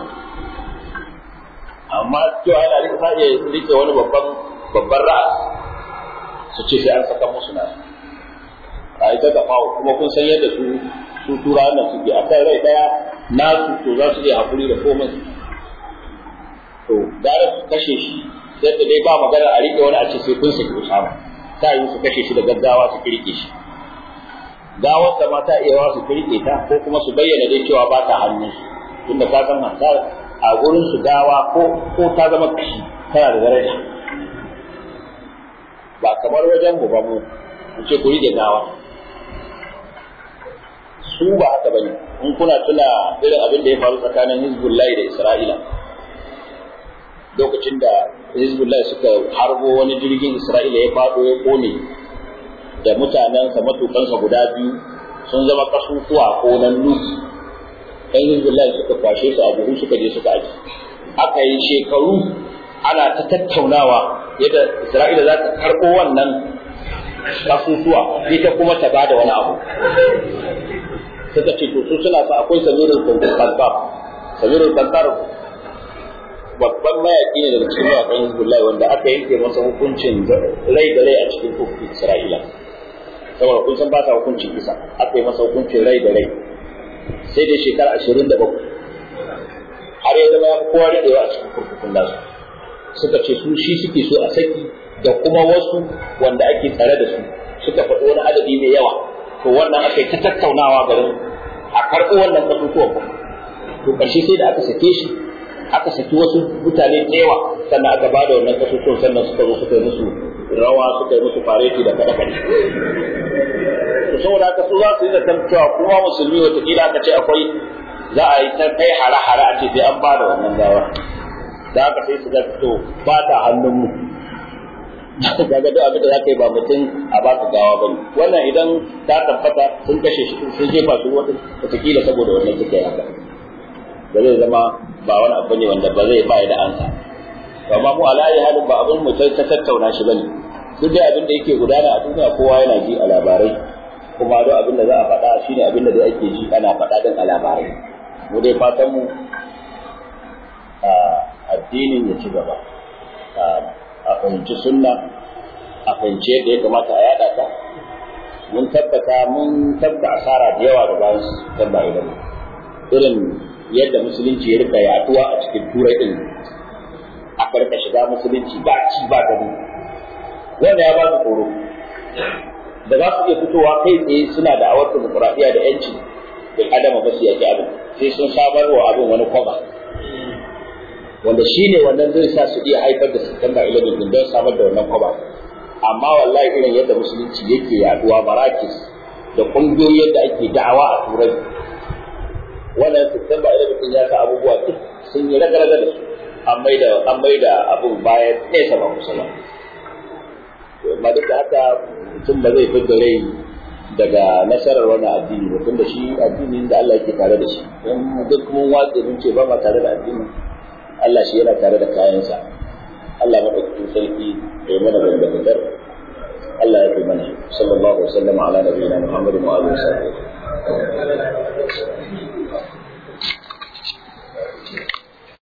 amma cewa yana rike sa iya rike wani babban babban ra'a su ce sai an saka musu na a yi ta gafawa kuma kun san yadda su su tura nan suke a kan rai daya nasu to za su iya hakuri da komai to gara su kashe shi yadda dai ba magana a rike wani a ce sai kun saki usama ta yi su kashe shi da gaggawa su kirke shi gawar da ma ta iya wa su kirke ta ko kuma su bayyana dai cewa ba ta hannun su tunda ka san hasar a gurin su gawa ko ko ta zama kashi tana da daraja ba kamar wajen mu ba mu ku ce ku rike gawa su ba haka bane in kuna tuna irin abin da ya faru tsakanin Hizbullahi da Isra'ila lokacin da Hizbullah suka harbo wani jirgin Isra'ila ya faɗo ya kone da mutanensa matukansa guda biyu sun zama kasusuwa ko nan nuki ɗan Hizbullah suka kwashe su a buhu suka je suka aji aka yi shekaru ana ta tattaunawa yadda Isra'ila za ta karɓo wannan kasusuwa ita kuma ta bada wani abu suka ce to su suna sa akwai samirul kantar samirul kantar babban mayaki ne daga cikin mayakan Hizbullah wanda aka yanke masa hukuncin rai da rai a cikin kurkukun Isra'ila saboda kun san ba ta hukuncin kisa aka yi masa hukuncin rai da rai sai dai shekara ashirin da bakwai har ya zama ya fi kowa daɗewa a cikin kurkukun nasu suka ce su shi suke so a saki da kuma wasu wanda ake tsare da su suka faɗi wani adadi mai yawa to wannan aka yi ta tattaunawa garin a karɓi wannan kasusuwan to ƙarshe sai da aka sake shi aka saki wasu mutane da yawa sannan aka ba da wannan kasusuwan sannan suka zo suka yi musu rawa suka yi musu fareti da kaɗe kaɗe to saboda haka su za su yi zaton cewa kuma musulmi watakila aka ce akwai za a yi ta kai hare-hare a ce sai an ba da wannan gawa da haka sai su ga to ba ta hannun mu kaga duk abin da za ka yi ba mutum a baka gawa bane wannan idan ta tabbata sun kashe shi sun jefa su wata watakila saboda wannan suka yi haka ba zai zama ba wani abu ne wanda ba zai ba da ansa amma mu alayi halin ba abin mu ta tattauna shi bane duk da abin da yake gudana a duniya kowa yana ji a labarai kuma duk abin da za a faɗa shine abin da ake ji ana faɗa din a labarai mu dai fatan mu addinin ya ci gaba a fahimci sunna a fahimci yadda ya kamata a yada ta mun tabbata mun tabbata asara da yawa da bayan su ba idan irin yadda musulunci ya rika yaduwa a cikin turai din aka rika shiga musulunci ba ci ba gani wanda ya ba su tsoro da za su iya fitowa kai tsaye suna da awar demokuraɗiyya da yanci bil adama ba su yaki abin sai sun samar wa abin wani kwaba wanda shi ne wannan zai sa su iya haifar da September 11 din don samar da wannan kwaba amma wallahi irin yadda musulunci yake yaduwa marakis da kungiyoyi yadda ake da'awa a turai wannan September 11 din ya sa abubuwa duk sun yi raga-raga da su an maida an maida abun bayan nesa ba kusa ba amma duk da haka mutum ba zai fi da rai daga nasarar wannan addini ba tunda shi addini da Allah yake tare da shi don duk mun watsa mun ce ba ma tare da addini Allah shi yana tare da kayansa Allah madaukakin sarki ya yi mana dangantakar Allah ya fi mana sallallahu alaihi wa sallam ala nabiyina Muhammadin wa alihi wa sahbihi